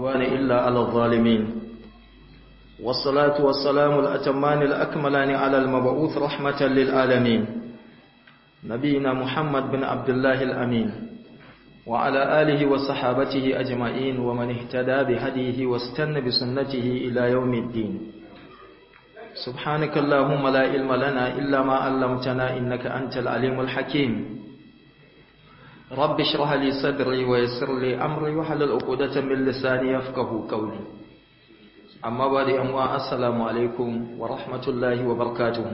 عدوان إلا على الظالمين والصلاة والسلام الأتمان الأكملان على المبعوث رحمة للعالمين نبينا محمد بن عبد الله الأمين وعلى آله وصحابته أجمعين ومن اهتدى بهديه واستنى بسنته إلى يوم الدين سبحانك اللهم لا علم لنا إلا ما علمتنا إنك أنت العليم الحكيم رب اشرح لي صدري ويسر لي أمري وحلل عقدة من لساني يفقه قولي أما بعد أموا السلام عليكم ورحمة الله وبركاته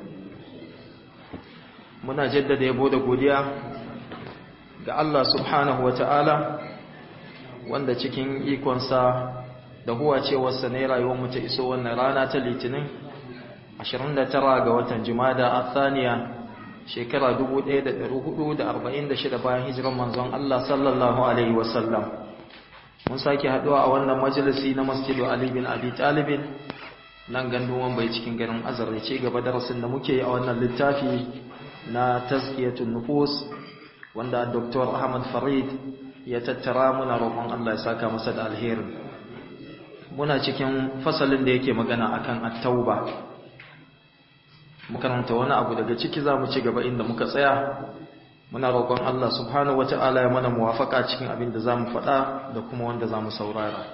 muna jaddada yabo da godiya ga Allah subhanahu wata'ala wanda cikin ikonsa da huwa cewarsa ne rayuwar mu ta iso wannan rana ta litinin 29 ga watan jumada a thaniya shekara 1446 bayan hijiran manzon Allah sallallahu alaihi wasallam mun sake haduwa a wannan majalisi na masjidu Ali bin Abi Talib nan ganduwan bai cikin garin Azare ce gaba darasin da muke a wannan littafi na tazkiyatun nufus wanda Dr. Ahmad Farid ya tattara muna roƙon Allah ya saka masa da alheri muna cikin fasalin da yake magana akan at-tauba makaranta wani abu daga ciki za mu ci gaba inda muka tsaya muna roƙon Allah subhanahu wata'ala ya mana muwafaka cikin abin da za mu faɗa da kuma wanda za mu saurara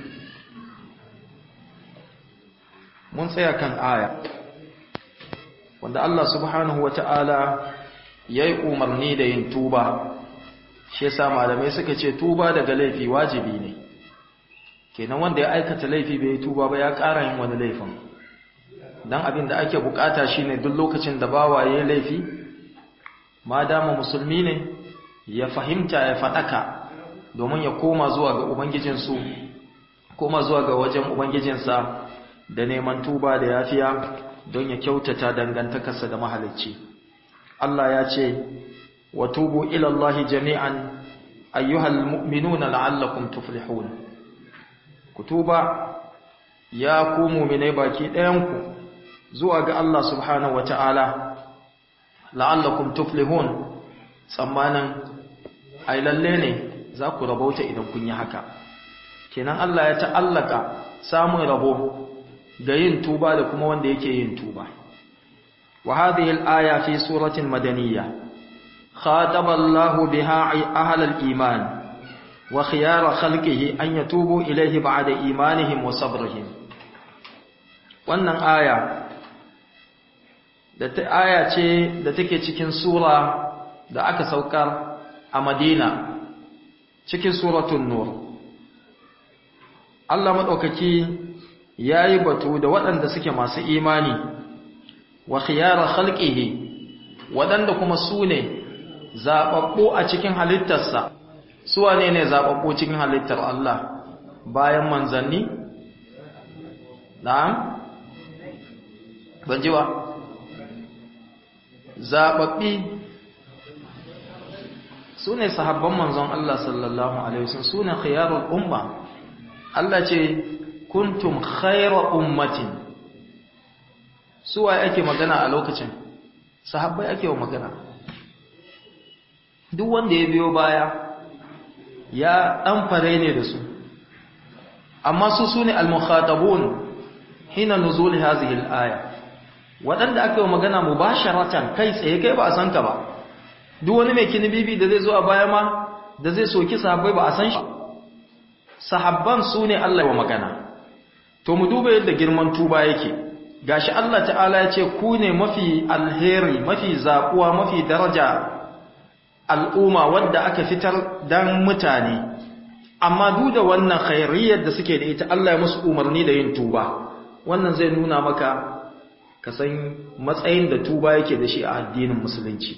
mun tsaya kan aya wanda Allah subhanahu wata'ala ya yi umarni da yin tuba shi yasa malamai suka ce tuba daga laifi wajibi ne kenan wanda ya aikata laifi bai tuba ba ya ƙara yin wani laifin dan abin da ake bukata shine duk lokacin da bawa ya laifi ma dama musulmi ne ya fahimta ya fadaka domin ya koma zuwa ga ubangijinsu koma zuwa ga wajen ubangijinsa da neman tuba da yafiya don ya kyautata dangantakarsa da mahalicci Allah ya ce wa tubu ila Allah jami'an ayyuhal mu'minuna la'allakum tuflihun ku tuba ya ku mu'minai baki ɗayanku zuwa ga Allah subhanahu wata'ala la'allakum tuflihun tsammanin ai lalle ne za ku rabauta idan kun yi haka kenan Allah ya ta'allaka samun rabo ga yin tuba da kuma wanda yake yin tuba wa hadhihi al-aya fi suratin madaniyya khataba Allah biha ahla al-iman wa khiyara khalqihi an yatubu ilayhi ba'da imanihim wa sabrihim wannan aya da ta aya ce da take cikin sura da aka saukar a Madina cikin suratul nur Allah madaukaki yayi batu da waɗanda suke masu imani wa khiyara khalqihi waɗanda kuma su ne zababbu a cikin halittarsa su wane ne zababbu cikin halittar Allah bayan manzanni na'am ban ji ba zaɓaɓɓi su ne sahabban manzon Allah sallallahu Alaihi wasallam su ne khiyarul umma Allah ce kuntum khaira ummatin suwa ake magana a lokacin sahabbai ake wa magana duk wanda ya biyo baya ya ɗan fare ne da su amma su su ne al-mukhatabun hina nuzul hazihi al-aya waɗanda aka yi magana mu ba sharatan kai tsaye kai ba a san ka ba duk wani mai kinibibi da zai zo a baya ma da zai soki sahabbai ba a san shi sahabban su ne Allah wa magana to mu duba yadda girman tuba yake gashi Allah ta'ala ya ce ku ne mafi alheri mafi zaƙuwa mafi daraja al'umma wadda aka fitar dan mutane amma duk da wannan khairiyyar da suke da ita Allah ya musu umarni da yin tuba wannan zai nuna maka ka san matsayin da tuba yake da shi a addinin musulunci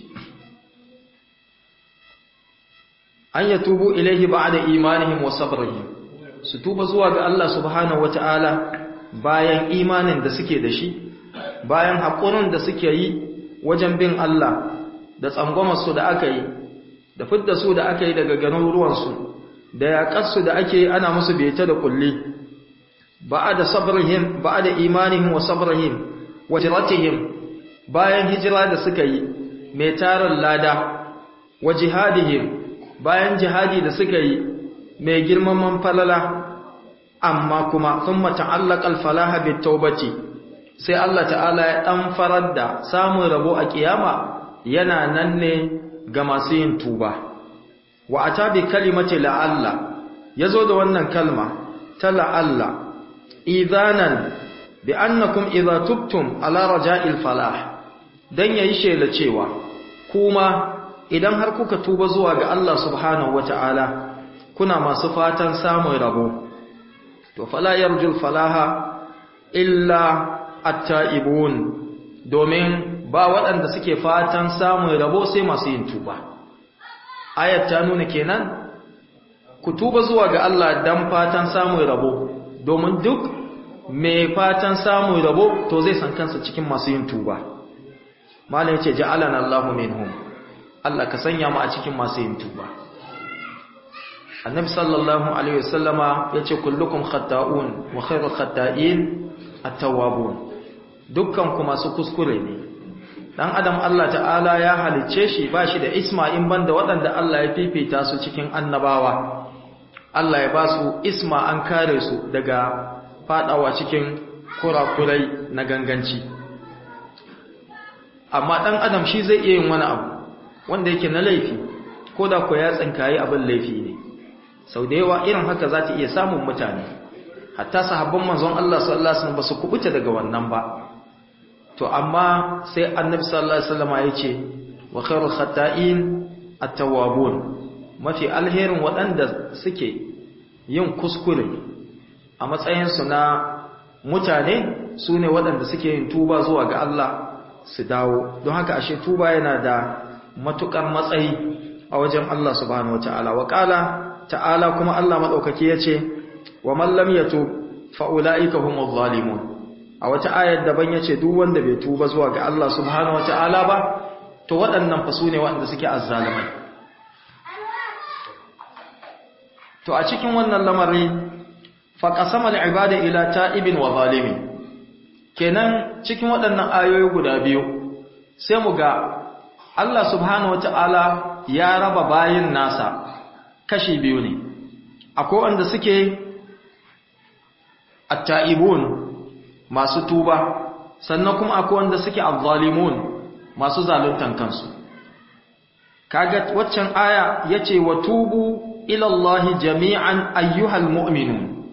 an ya tubu ilaihi ba'da imanihim wa sabrihim su tuba zuwa ga Allah subhanahu wata'ala bayan imanin da suke da shi bayan haƙurin da suke yi wajen bin Allah da tsangwamar su da aka yi da fidda su da aka yi daga garuruwan su da yaƙar su da ake yi ana musu beta da kulli ba'da sabrihim ba'da imanihim wa sabrihim wajiratihim bayan hijira da suka yi mai tarin lada wa jihadihim bayan jihadi da suka yi mai girmaman falala amma kuma thumma ta'allaqa al-falaha bit-taubati sai Allah ta'ala ya dan farar da samun rabo a kiyama yana nan ne ga masu yin tuba wa ata bi kalimati la'alla yazo da wannan kalma ta la'alla idanan bi annakum idza tubtum ala raja'il falah dan yayi shela cewa kuma idan har kuka tuba zuwa ga Allah subhanahu wata'ala kuna masu fatan samun rabo to fala yarjul falaha illa at-ta'ibun domin ba waɗanda suke fatan samun rabo sai masu yin tuba ayat ta nuna kenan ku tuba zuwa ga Allah dan fatan samun rabo domin duk mai fatan samun rabo to zai san kansa cikin masu yin tuba malam yace ja'alana Allahu minhum Allah ka sanya mu a cikin masu yin tuba annabi sallallahu alaihi wasallama yace kullukum khata'un wa khairul khata'in at-tawwabun dukkan ku masu kuskure ne dan adam Allah ta'ala ya halicce shi ba shi da isma in banda waɗanda Allah ya fifita su cikin annabawa Allah ya ba su isma an kare su daga fadawa cikin kurakurai na ganganci amma dan adam shi zai iya yin wani abu wanda yake na laifi ko da ko ya tsinkayi abin laifi ne sau da yawa irin haka za ta iya samun mutane hatta sahabban manzon Allah sallallahu alaihi wasallam ba su kubuta daga wannan ba to amma sai annabi sallallahu alaihi wasallam ya ce wa khairul khata'in at-tawwabun mafi alherin waɗanda suke yin kuskure a matsayin su na mutane su ne waɗanda suke yin tuba zuwa ga Allah su dawo don haka ashe tuba yana da matukar matsayi a wajen Allah subhanahu wataala wa qala ta'ala kuma Allah madaukaki yace wa man lam yatub fa ulaika humuz zalimun a wata ayar daban yace duk wanda bai tuba zuwa ga Allah subhanahu wataala ba to waɗannan fa sune waɗanda suke azzalimai to a cikin wannan lamari fa qasama al-ibada ila ta'ibin wa zalimin kenan cikin waɗannan ayoyi guda biyu sai mu ga Allah subhanahu wata'ala ya raba bayin nasa kashi biyu ne akwai wanda suke at-ta'ibun masu tuba sannan kuma akwai wanda suke az-zalimun masu zaluntan kansu kaga waccan aya yace wa tubu ila Allah jami'an ayyuhal mu'minun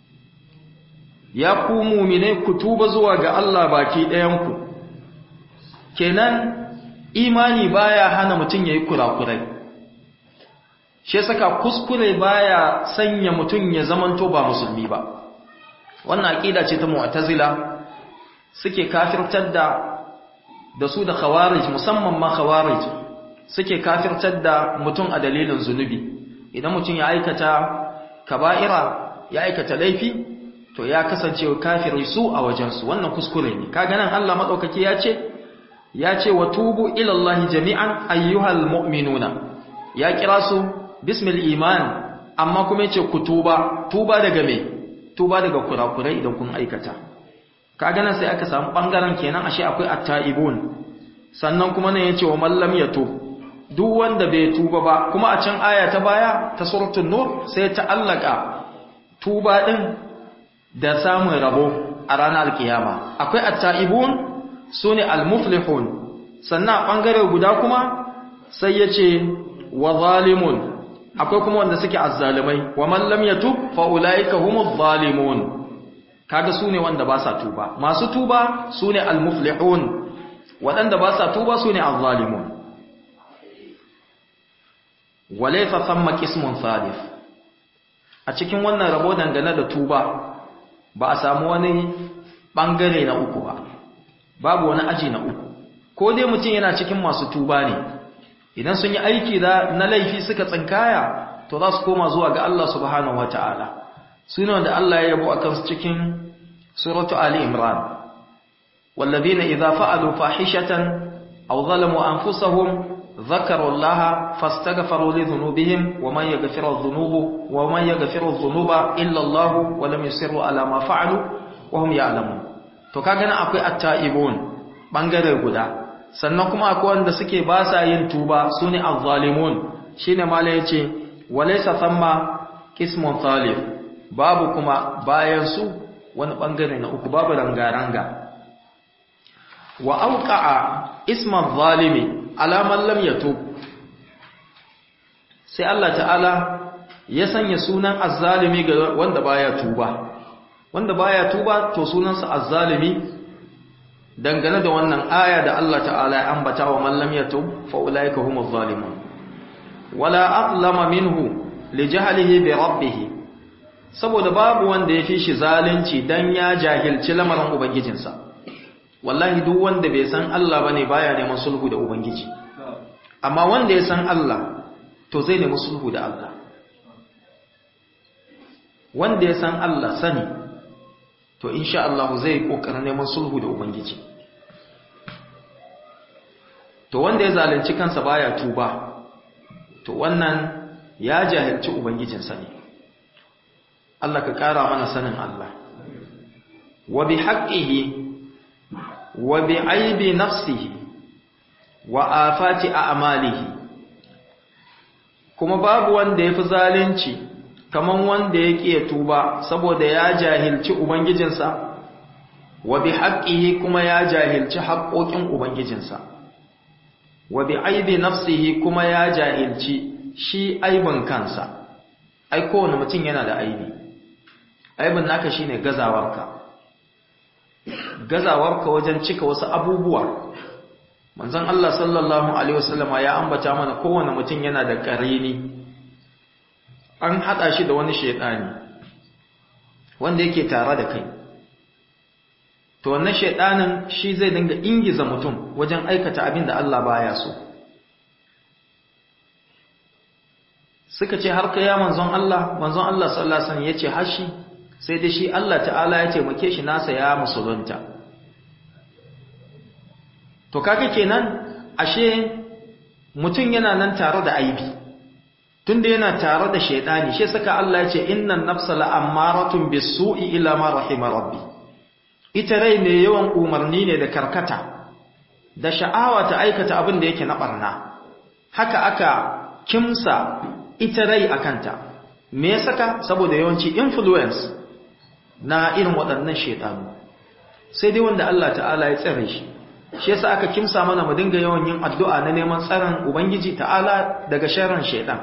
ya ku mu'mine ku tuba zuwa ga Allah baki ɗayan ku kenan imani baya hana mutum yayi kurakurai shi saka kuskure baya sanya mutum ya zamanto ba musulmi ba wannan aqida ce ta mu'tazila suke kafirtar da da su da khawarij musamman ma khawarij suke kafirtar da mutum a dalilin zunubi idan mutum ya aikata kaba'ira ya aikata laifi to ya kasance kafiri su a wajensu wannan kuskure ne kaga nan Allah madaukaki ya ce ya ce wa tubu ila Allah jami'an ayyuhal mu'minuna ya kira su bismil iman amma kuma yace ku tuba tuba daga me tuba daga kurakurai idan kun aikata kaga nan sai aka samu bangaren kenan ashe akwai at-taibun sannan kuma nan yace wa man lam yatub duk wanda bai tuba ba kuma a can aya ta baya ta suratul nur sai ta allaka tuba din da samun rabo a ranar alkiyama akwai at-taibun sune al-muflihun sannan bangare guda kuma sai yace wa zalimun akwai kuma wanda suke azzalimai wa man lam yatub fa ulaika humuz zalimun kaga sune wanda ba sa tuba masu tuba sune al-muflihun wadanda ba sa tuba sune az-zalimun walaysa thamma qismun thalith a cikin wannan rabo dangane da tuba ba a samu wani bangare na uku ba babu wani aji na uku ko dai mutum yana cikin masu tuba ne idan sun yi aiki da na laifi suka tsinkaya to za su koma zuwa ga Allah subhanahu wataala sune wanda Allah ya yabo akan su cikin suratu ali imran والذين إذا فعلوا فاحشة أو ظلموا أنفسهم ذكروا الله فاستغفروا لذنوبهم ومن يغفر الذنوب ومن يغفر الذنوب إلا الله ولم يصروا على ما فعلوا وهم يعلمون to kaga nan akwai at-taibun bangare guda sannan kuma akwai wanda suke ba sa yin tuba sune az-zalimun shine mala yace walaysa thamma qismun thalith babu kuma bayan su wani bangare na uku babu ranga-ranga wa auqa'a isman zalimi ala man lam yatub sai Allah ta'ala ya sanya sunan azzalimi ga wanda baya tuba wanda baya tuba to sunansa azzalimi dangane da wannan aya da Allah ta'ala ya ambata wa man lam yatub fa ulaika humuz zalimun wala aqlama minhu li jahlihi bi rabbih saboda babu wanda ya fi shi zalunci dan ya jahilci lamarin ubangijinsa wallahi duk wanda bai san Allah bane baya neman sulhu da ubangiji amma wanda ya san Allah to zai nemi sulhu da Allah wanda ya san Allah sani to insha Allah zai kokarin neman sulhu da ubangiji to wanda ya zalunci kansa baya tuba to wannan ya jahilci ubangijinsa ne Allah ka kara mana sanin Allah wa bi haqqihi wa bi aibi nafsihi wa afati a'malihi kuma babu wanda yafi zalunci kaman wanda yake ya tuba saboda ya jahilci ubangijinsa wa bi haqqihi kuma ya jahilci haƙoƙin ubangijinsa wa bi aibi nafsihi kuma ya jahilci shi aibin kansa ai kowane mutum yana da aibi aibin naka shine gazawarka gazawarka wajen cika wasu abubuwa manzon Allah sallallahu alaihi wasallama ya ambata mana kowane mutum yana da karini an hada shi da wani shedani wanda yake tare da kai to wannan shedanin shi zai dinga ingiza mutum wajen aikata abin da Allah baya so suka ce har kai ya manzon Allah manzon Allah sallallahu alaihi wasallam yace hashi sai da shi Allah ta'ala ya taimake shi nasa ya musulunta to kaga kenan ashe mutum yana nan tare da aibi tunda yana tare da shaytani shi saka Allah ya ce innan nafsa la'ammaratun bis-su'i ila ma rahima rabbi ita rai ne yawan umarni ne da karkata da sha'awa ta aikata abin da yake na barna haka aka kimsa ita rai akanta me ya saka saboda yawanci influence na irin waɗannan shaytanu sai dai wanda Allah ta'ala ya tsare shi shi yasa aka kimsa mana mu dinga yawan yin addu'a na neman tsaron ubangiji ta'ala daga sharrin shaytan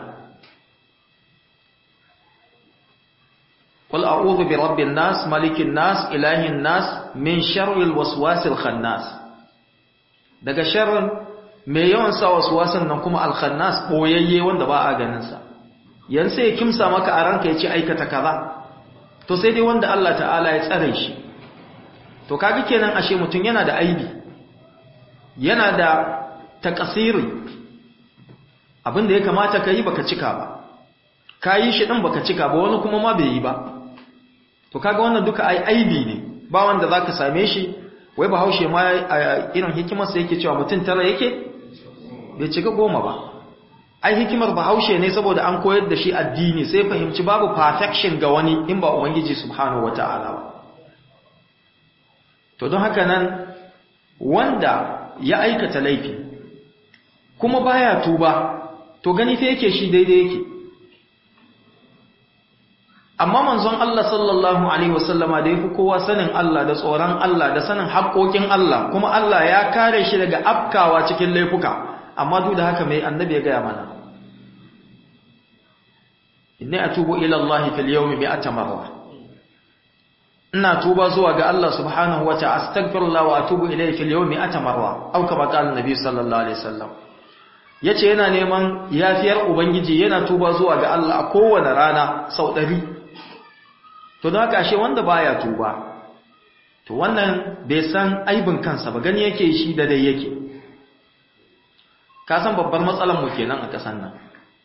qul a'udhu bi rabbin nas malikin nas ilahin nas min sharril waswasil khannas daga sharrin mai yawan sa waswasan nan kuma al khannas boyayye wanda ba a ganin sa yan sai ya kimsa maka a ranka yace aikata kaza to sai dai wanda Allah ta'ala ya tsare shi to kaga kenan ashe mutun yana da aibi yana da takasiri abinda ya kamata ka yi baka cika ba ka yi shi ɗin baka cika ba wani kuma ma bai yi ba to kaga wannan duka ai aibi ne ba wanda za ka same shi wai ba haushe ma a irin hikimarsa yake cewa mutum tara yake bai cika goma ba ai hikimar ba haushe ne saboda an koyar da shi addini sai fahimci babu perfection ga wani in ba ubangiji subhanahu wata'ala ba to don haka nan wanda ya aikata laifi kuma baya tuba to gani fa yake shi daidai yake amma manzon Allah sallallahu alaihi wasallama da yafi kowa sanin Allah da tsoron Allah da sanin haƙoƙin Allah kuma Allah ya kare shi daga afkawa cikin laifuka amma duk da haka mai annabi ya gaya mana inni atubu ila Allah fil yawmi mi'ata marra ina tuba zuwa ga Allah subhanahu wa ta'ala astaghfirullah wa atubu ilayhi fil yawmi ata marra aw kama qala nabi sallallahu alaihi wasallam yace yana neman yafiyar ubangiji yana tuba zuwa ga Allah a kowane rana sau 100 to don haka ashe wanda baya tuba to wannan bai san aibin kansa ba gani yake shi da dai yake ka san babbar matsalar mu kenan a kasan nan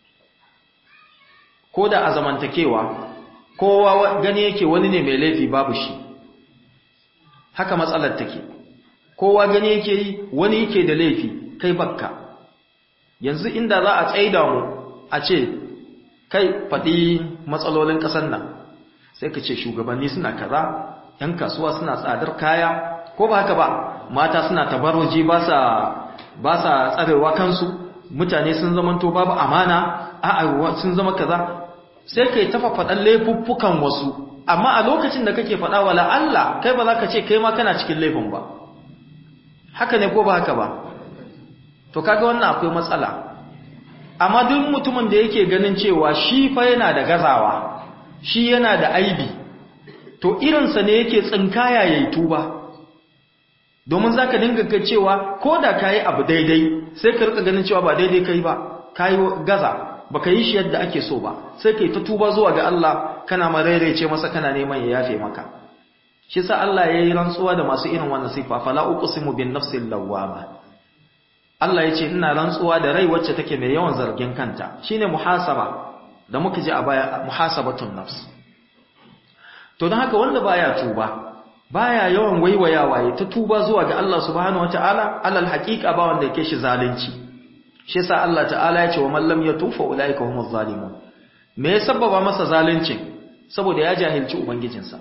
ko da a zamantakewa kowa gani yake wani ne mai laifi babu shi haka matsalar take kowa gani yake yi wani yake da laifi kai bakka yanzu inda za a tsaida mu a ce kai faɗi matsalolin ƙasar nan sai ka ce shugabanni suna kaza ‘yan kasuwa suna tsadar kaya ko ba haka ba mata suna tabarwaji ba sa tsarewa kansu mutane sun zamanto babu amana a'a sun zama kaza sai kai tafa faɗan laifuffukan wasu amma a lokacin da kake faɗa wala Allah kai ba za ka ce kai ma kana cikin laifin ba haka ne ko ba haka ba to kaga wannan akwai matsala amma duk mutumin da yake ganin cewa shi fa yana da gazawa shi yana da aibi to irinsa ne yake tsinkaya yayi tuba domin zaka dinga ga cewa ko da kayi abu daidai sai ka rika ganin cewa ba daidai kai ba kayi gaza baka yi shi yadda ake so ba sai kai ta tuba zuwa ga Allah kana mararece masa kana neman ya yafe maka shi sa Allah yayi rantsuwa da masu irin wannan sifa fala uqsimu bin nafsil lawwama Allah yace ina rantsuwa da rai wacce take mai yawan zargin kanta shine muhasaba da muka ji a baya muhasabatun nafs to don haka wanda baya tuba baya yawan waiwayawa ya ta tuba zuwa ga Allah subhanahu wataala alal haqiqa ba wanda yake shi zalunci shi yasa Allah ta'ala ya ce wa man lam yatufa ulaika humuz zalimun me ya sababa masa zaluncin saboda ya jahilci ubangijinsa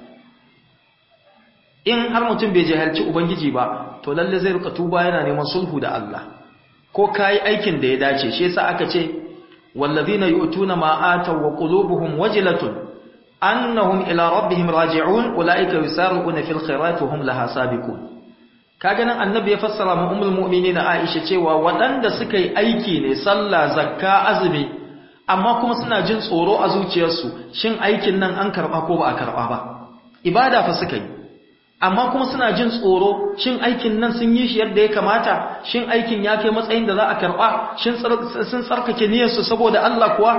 in har mutum bai jahilci ubangiji ba to lalle zai rika tuba yana neman sulhu da Allah ko kai aikin da ya dace shi yasa aka ce wallazina yu'tuna ma ataw wa qulubuhum wajilatun annahum ila rabbihim raji'un ulaika yusari'una fil khairati hum laha sabiqun kaga nan annabi ya fassara mu ummul mu'minin Aisha cewa waɗanda suka yi aiki ne sallah zakka azumi amma kuma suna jin tsoro a zuciyarsu shin aikin nan an karba ko ba a karba ba ibada fa suka yi amma kuma suna jin tsoro shin aikin nan sun yi shi yadda ya kamata shin aikin ya kai matsayin da za a karba shin sun tsarkake niyyarsu saboda Allah kuwa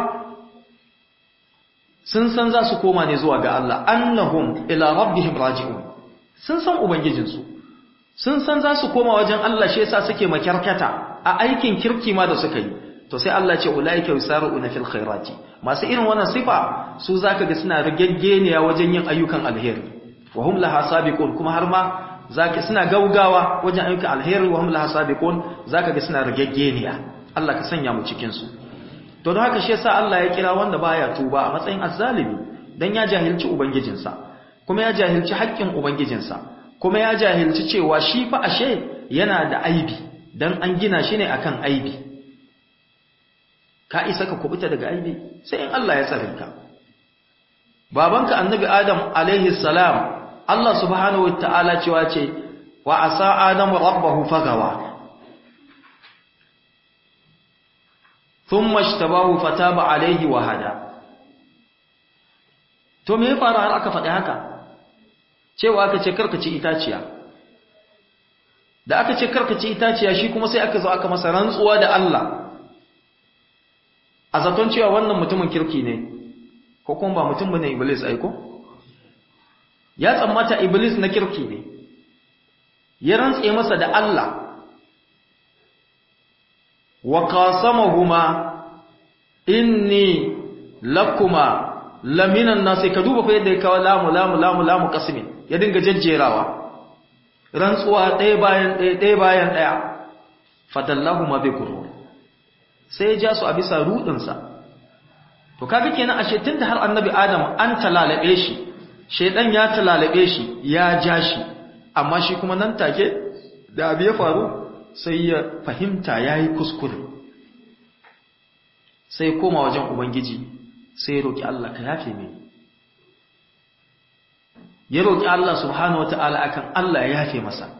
sun san za su koma ne zuwa ga Allah annahum ila rabbihim raji'un sun san ubangijinsu sun san za su koma wajen Allah shi yasa suke makyarkata a aikin kirki ma da suka yi to sai Allah ce ulaika yusaruna fil khairati masu irin wannan sifa su zaka ga suna rigaggeniya wajen yin ayyukan alheri wa hum laha sabiqun kuma har ma zaka suna gaugawa wajen ayyukan alheri wa hum laha sabiqun zaka ga suna rigaggeniya Allah ka sanya mu cikin su to don haka shi yasa Allah ya kira wanda baya tuba a matsayin azzalimi dan ya jahilci ubangijinsa kuma ya jahilci haƙƙin ubangijinsa kuma ya jahilci cewa shi fa ashe yana da aibi dan an gina shi ne akan aibi ka isa ka kubuta daga aibi sai in Allah ya tsare ka babanka annabi adam alaihi salam Allah subhanahu wataala cewa ce wa asa adamu rabbahu fagawa thumma ishtabahu fataba alaihi wa hada to me ya fara har aka faɗi haka cewa aka ce karka ci itaciya da aka ce karka ci itaciya shi kuma sai aka zo aka masa rantsuwa da Allah a zaton cewa wannan mutumin kirki ne ko kuma ba mutum bane iblis aiko ya tsammata iblis na kirki ne ya rantse masa da Allah wa qasamahuma inni lakuma laminan nasi ka duba fa yadda ya kawo lamu lamu lamu lamu qasmin ya dinga jajjerawa rantsuwa ɗaya bayan ɗaya ɗaya bayan ɗaya fadallahu ma bi gurur sai ya ja su a bisa rudinsa to kaga kenan ashe tunda har annabi adam an talalabe shi shedan ya talalabe shi ya ja shi amma shi kuma nan take da abu ya faru sai ya fahimta yayi kuskure sai koma wajen ubangiji sai ya roki Allah ka yafe mini ya roki Allah subhanahu wataala akan Allah ya yafe masa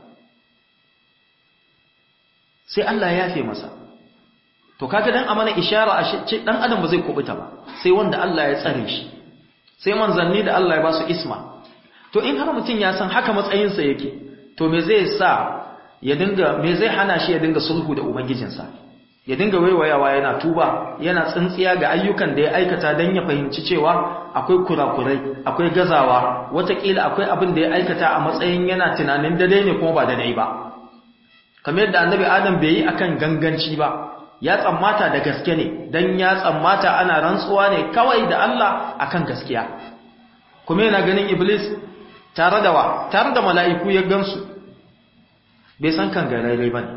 sai Allah ya yafe masa to kaga dan amana ishara a ce dan adam ba zai kubuta ba sai wanda Allah ya tsare shi sai manzanni da Allah ya ba su isma to in har mutum ya san haka matsayinsa yake to me zai sa ya dinga me zai hana shi ya dinga sulhu da ubangijinsa ya dinga waiwayawa yana tuba yana tsintsiya ga ayyukan da ya aikata dan ya fahimci cewa akwai kurakurai akwai gazawa watakila akwai abin da ya aikata a matsayin yana tunanin dai ne kuma ba dai ba kamar yadda annabi adam bai yi akan ganganci ba ya tsammata da gaske ne dan ya tsammata ana rantsuwa ne kawai da Allah akan gaskiya kuma yana ganin iblis tare da wa tare da mala'iku ya gansu bai san kan garare bane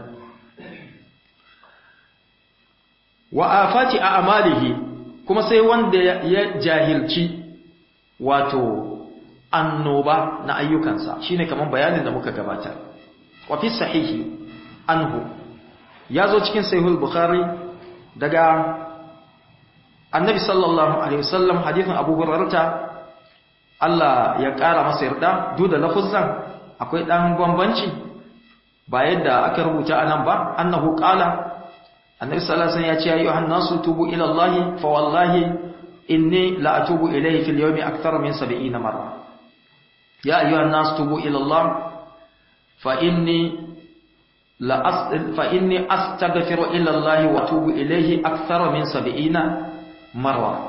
wa afati a amalihi kuma sai wanda ya jahilci wato annoba na ayyukansa shine kaman bayanin da muka gabata wa fi sahihi anhu ya zo cikin sahihul bukhari daga annabi sallallahu alaihi wasallam hadithin abu hurairah Allah ya ƙara masa yarda duk da lafuzan akwai dan bambanci ba yadda aka rubuta anan ba annahu qala annabi sallallahu alaihi wasallam ya ce ayyuhan nasu tubu ila Allah fa wallahi inni la atubu ilayhi fil yawmi akthar min 70 marra ya ayyuhan nasu tubu ila Allah fa inni la as fa inni astaghfiru ila Allah wa atubu ilayhi akthar min 70 marra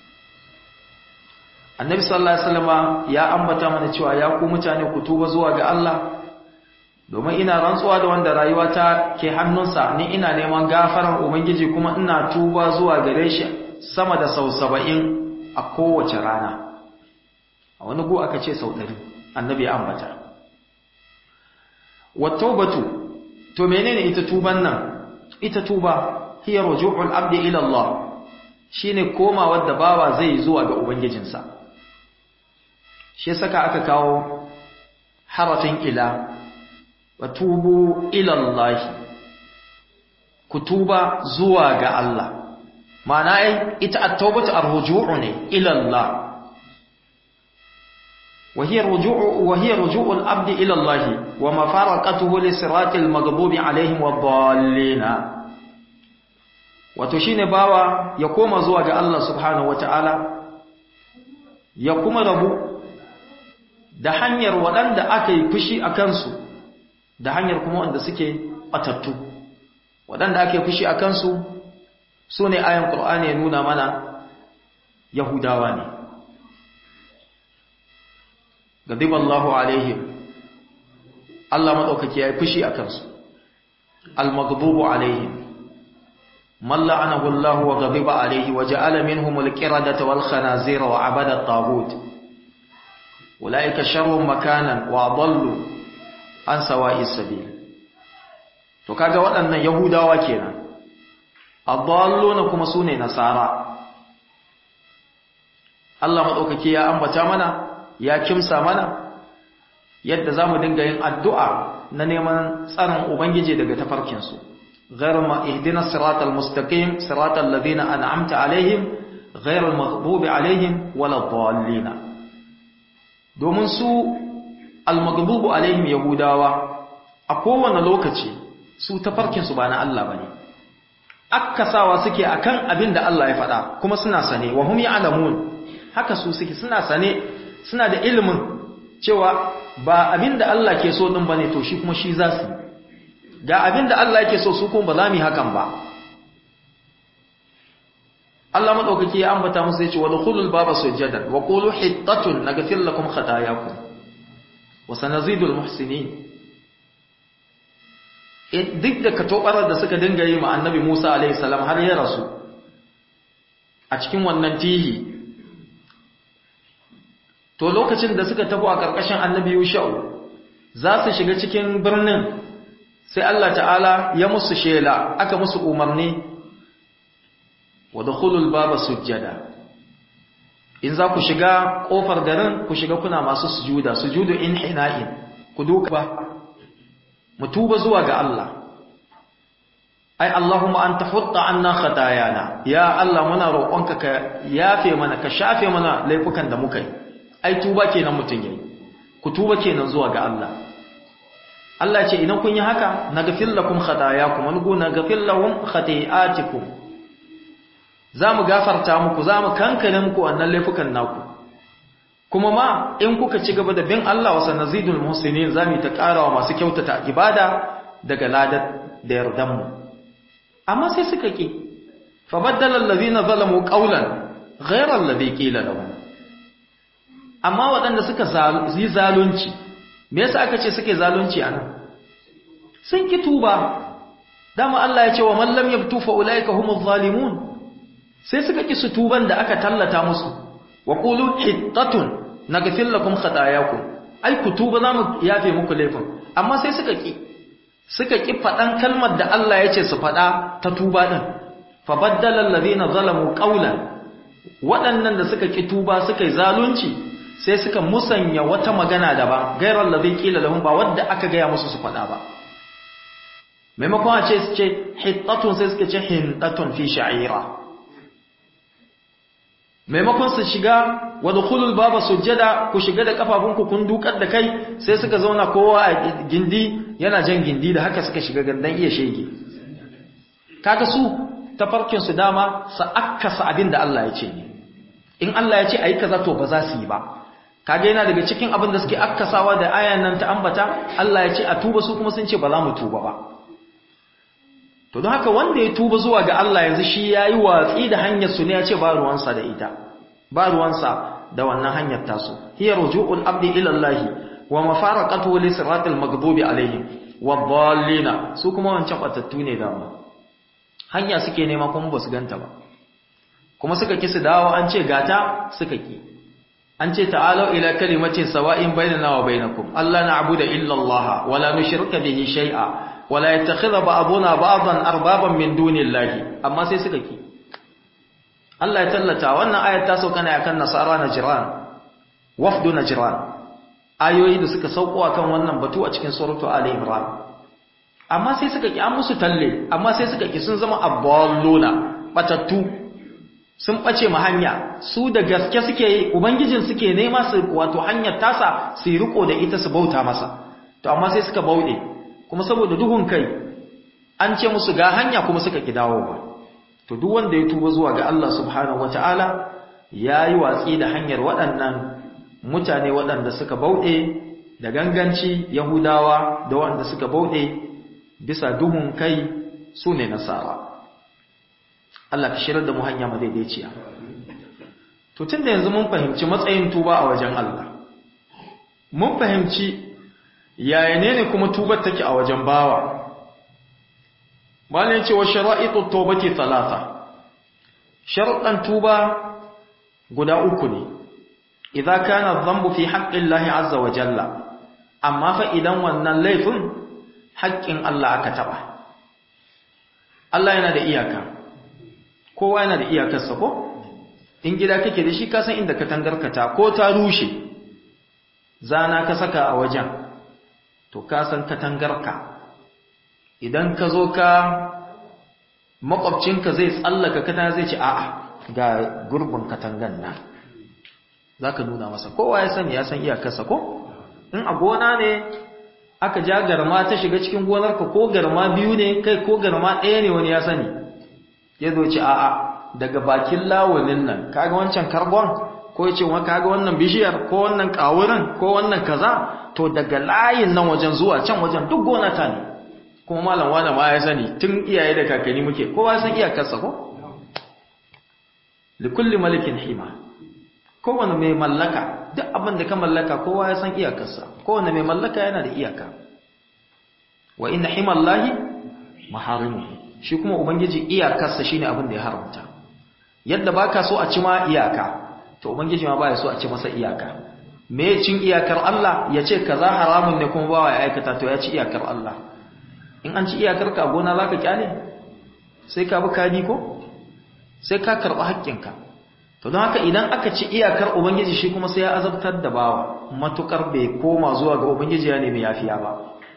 annabi sallallahu alaihi wasallam ya ambata mana cewa ya ku mutane ku tuba zuwa ga Allah domin ina rantsuwa da wanda rayuwa ta ke hannunsa ni ina neman gafarar ubangiji kuma ina tuba zuwa gare shi sama da sau saba'in a kowace rana a wani gu aka ce sau ɗari annabi ya ambata wattaubatu to menene ita tuban nan ita tuba hiya ruju'ul abdi ila Allah shine komawar da bawa zai zuwa ga ubangijinsa shi saka aka kawo harafin ila wa tubu ila Allah ku tuba zuwa ga Allah ma'ana ai ita at-taubatu ar-ruju'u ne ila Allah wa hiya ruju'u wa hiya ruju'u al-abd ila Allah wa mafaraqatuhu li siratil maghdubi alaihim wad-dallin wato shine bawa ya koma zuwa ga Allah subhanahu wata'ala ya kuma rabu da hanyar waɗanda aka yi fushi a kansu da hanyar kuma wanda suke batattu waɗanda aka yi fushi a kansu su ne ayan ƙur'ani ya nuna mana yahudawa ne gadib Allahu alaihim Allah maɗaukaki ya yi fushi a kansu al-maghdubu alaihim من لعنه الله وغضب عليه وجعل منهم القردة والخنازير وعبد الطاغوت أولئك شر مكانا وأضلوا عن سواء السبيل to kaga waɗannan yahudawa kenan adalluna kuma sune nasara Allah madaukake ya ambata mana ya kimsa mana yadda zamu dinga yin addu'a na neman tsarin ubangiji daga tafarkin su غير ما اهدنا الصراط المستقيم صراط الذين أنعمت عليهم غير المغضوب عليهم ولا الضالين domin su almagdubu alaihim yahudawa a kowane lokaci su tafarkin su ba na Allah bane akkasawa suke akan abin da Allah ya faɗa kuma suna sane wa hum ya'lamun haka su suke suna sane suna da ilimin cewa ba abin da Allah ke so din bane to shi kuma shi za su ga abin da Allah yake so su kuma ba za mu yi hakan ba Allah madaukaki ya ambata musu yace wadkhulul baba sujadan wa qulu hittatun naghfir lakum khatayakum wa sanazidul muhsinin duk da katobarar da suka dinga yi ma annabi Musa alaihi salam har ya rasu a cikin wannan tihi to lokacin da suka tafi a karkashin annabi Yusha'u za su shiga cikin birnin sai Allah ta'ala ya musu shela aka musu umarni wa dukhulul baba sujjada in za ku shiga kofar garin ku shiga kuna masu sujuda sujudu inhina'in ku duka ba mu tuba zuwa ga Allah ai Allahumma anta hutta anna khatayana ya Allah muna roƙonka ka yafe mana ka shafe mana laifukan da muka yi ai tuba kenan mutun yayi ku tuba kenan zuwa ga Allah Allah ce idan kun yi haka naghfir lakum khatayakum wa nugu naghfir lahum khati'atikum zamu gafarta muku zamu kankane muku wannan laifukan naku kuma ma in kuka ci gaba da bin Allah wa sanazidul muhsinin zamu ta karawa masu kyautata ibada daga ladar da yardan mu amma sai suka ki fa baddala allazina zalamu qawlan ghayra alladhi qila lahum amma waɗanda suka yi zalunci me yasa aka ce suke zalunci anan sun ki tuba dama Allah ya ce wa man lam yabtu fa ulaika humuz zalimun sai suka ki su tuban da aka tallata musu wa qulu hittatun naghfir lakum khatayakum ai ku tuba zamu yafe muku laifin amma sai suka ki suka ki fadan kalmar da Allah ya ce su fada ta tuba din fa baddala alladhina zalamu qawlan waɗannan da suka ki tuba suka yi zalunci sai suka musanya wata magana daban gairar ladhi qila lahum ba wadda aka gaya musu su faɗa ba maimakon a ce su ce hittatun sai suka ce hintatun fi sha'ira maimakon su shiga wa dukhulul baba sujjada ku shiga da kafafunku kun dukar da kai sai suka zauna kowa a gindi yana jan gindi da haka suka shiga gandan iya shege kaga su tafarkin su dama sa akkasa abin da Allah ya ce ne in Allah ya ce ayi kaza to ba za su yi ba kaga yana daga cikin abin da suke akkasawa da ayan nan ta ambata Allah ya ce a tuba su kuma sun ce ba za mu tuba ba to don haka wanda ya tuba zuwa ga Allah yanzu shi yayi watsi da hanyar su ne ya ce ba ruwansa da ita ba ruwansa da wannan hanyar tasu hiya ruju'ul abdi ila Allah wa mafaraqatu li siratil maghdubi alaihim wadallina su kuma wancan batattu ne dama hanya suke nema kuma ba su ganta ba kuma suka ki su dawo an ce gata suka ki an ce ta'alu ila kalimatin sawa'in bainana wa bainakum alla na'budu illa Allah wa la nushrika bihi shay'a wa la yattakhidha ba'duna ba'dan arbaban min dunillahi amma sai suka ki Allah ya tallata wannan ayat ta sauka ne akan nasara najran wafdu najran ayoyi da suka sauko akan wannan batu a cikin suratu ali imran amma sai suka ki an musu talle amma sai suka ki sun zama aballuna batattu sun bace ma hanya su da gaske suke yi ubangijin suke nema su wato hanyar tasa su riko da ita su bauta masa to amma sai suka bauɗe kuma saboda duhun kai an ce musu ga hanya kuma suka ki dawo ba to duk wanda ya tuba zuwa ga Allah subhanahu wataala yayi watsi da hanyar waɗannan mutane waɗanda suka bauɗe da ganganci yahudawa da waɗanda suka bauɗe bisa duhun kai su ne nasara Allah ka shirar da mu hanya madaidaiciya to tunda yanzu mun fahimci matsayin tuba a wajen Allah mun fahimci yaya ne ne kuma tubar take a wajen bawa malin cewa shara'itu tawbati talata sharuɗan tuba guda uku ne idza kana dhanbu fi haqqillahi azza wa jalla amma fa idan wannan laifin haƙƙin Allah aka taba Allah yana da iyaka kowa yana da iyakarsa ko in gida kake da shi ka san inda katangarkata ko ta rushe zana ka saka a wajen to ka san katangarka idan ka zo ka makwabcinka zai tsallaka katanga zai ce a'a ga gurbin katangan nan za ka nuna masa kowa ya sani ya san iyakarsa ko in a gona ne aka ja garma ta shiga cikin gonarka ko garma biyu ne kai ko garma ɗaya ne wani ya sani ya zo ce a'a daga bakin lawalin nan kaga wancan karbon ko ya ce kaga wannan bishiyar ko wannan kawurin ko wannan kaza to daga layin nan wajen zuwa can wajen duk gona ta ne kuma malam wani ma ya sani tun iyaye da kakanni muke kowa san iyakarsa ko likulli malikin hima kowane mai mallaka duk abin da ka mallaka kowa ya san iyakarsa kowane mai mallaka yana da iyaka wa inna himallahi maharimuhu shi kuma ubangiji iyakarsa shine abin da ya haramta yadda baka so a ci ma iyaka to ubangiji ma baya so a ci masa iyaka me cin iyakar Allah ya ce kaza haramun ne kuma bawa ya aikata to ya ci iyakar Allah in an ci iyakar ka gona zaka kyale sai ka bi kadi ko sai ka karɓi haƙƙinka to don haka idan aka ci iyakar ubangiji shi kuma sai ya azabtar da bawa matukar bai koma zuwa ga ubangiji ya nemi yafiya ba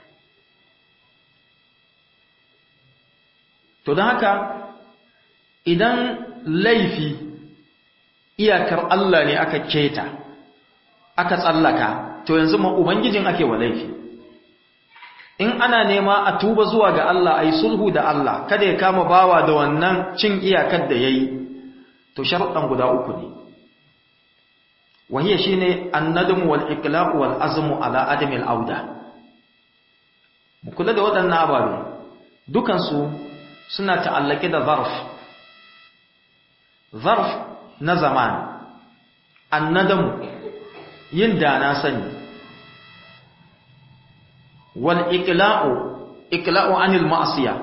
to don haka idan laifi iyakar Allah ne aka keta aka tsallaka to yanzu ma ubangijin ake wa laifi in ana nema a tuba zuwa ga Allah ayi sulhu da Allah kada ya kama bawa da wannan cin iyakar da yayi to sharuɗan guda uku ne wahiya shine annadmu wal iqla'u wal azmu ala adami al auda mu kula da waɗannan ababe dukan su suna ta'allake da zarf zarf na zaman annadamu yin da na sani wal iqla'u iqla'u anil ma'siya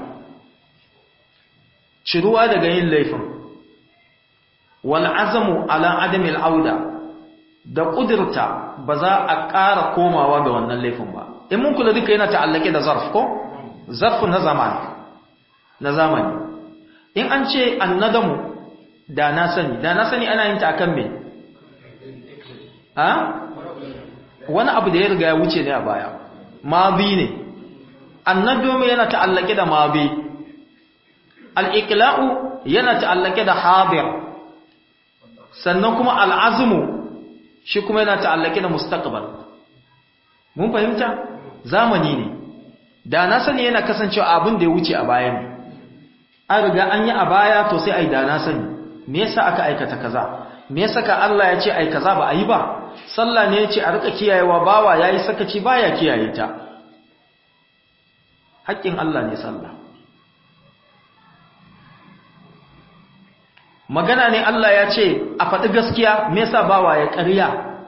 ciruwa daga yin laifin wal azamu ala adamil auda da kudurta ba za a ƙara komawa ga wannan laifin ba in mun kula duka yana ta'allake da zarf ko zarf na zamani na zamani in an ce annadamu da na sani da na sani ana yin ta akan me ha wani abu da ya riga ya wuce ne a baya mabi ne annadamu yana ta'allake da mabi al-iqla'u yana ta'allake da hadir sannan kuma al'azmu shi kuma yana ta'allake da mustaqbal mun fahimta zamani ne da na sani yana kasancewa abin da ya wuce a baya ne an riga an yi a baya to sai ai da na sani me yasa aka aikata kaza me yasa ka Allah ya ce ai kaza ba a yi ba sallah ne ya ce a rika kiyayewa bawa yayi sakaci baya kiyaye ta haƙƙin Allah ne sallah magana ne Allah ya ce a faɗi gaskiya me yasa bawa ya ƙarya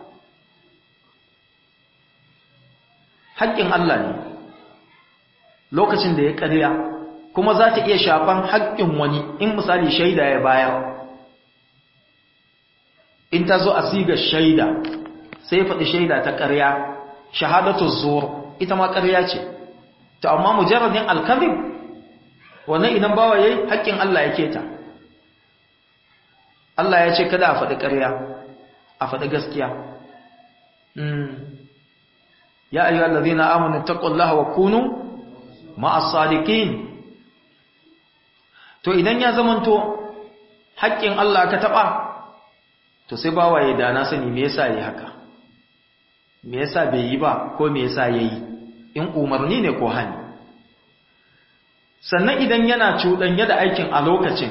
haƙƙin Allah ne lokacin da ya ƙarya kuma za ta iya shafan haƙƙin wani in misali shaida ya bayar in ta zo a siga shaida sai ya faɗi shaida ta ƙarya shahadatu zuwa ita ma ƙarya ce ta amma mujarradin alkazib wannan idan bawa yayi haƙƙin Allah ya keta Allah ya ce kada a faɗi ƙarya a faɗi gaskiya ya ayyuhal ladhina amanu taqullaha wa kunu ma'as sadiqin to idan ya zamanto haƙƙin Allah ka taɓa to sai bawa ya dana sani me yasa yayi haka me yasa bai yi ba ko me yasa yayi in umarni ne ko hani sannan idan yana cuɗanya da aikin a lokacin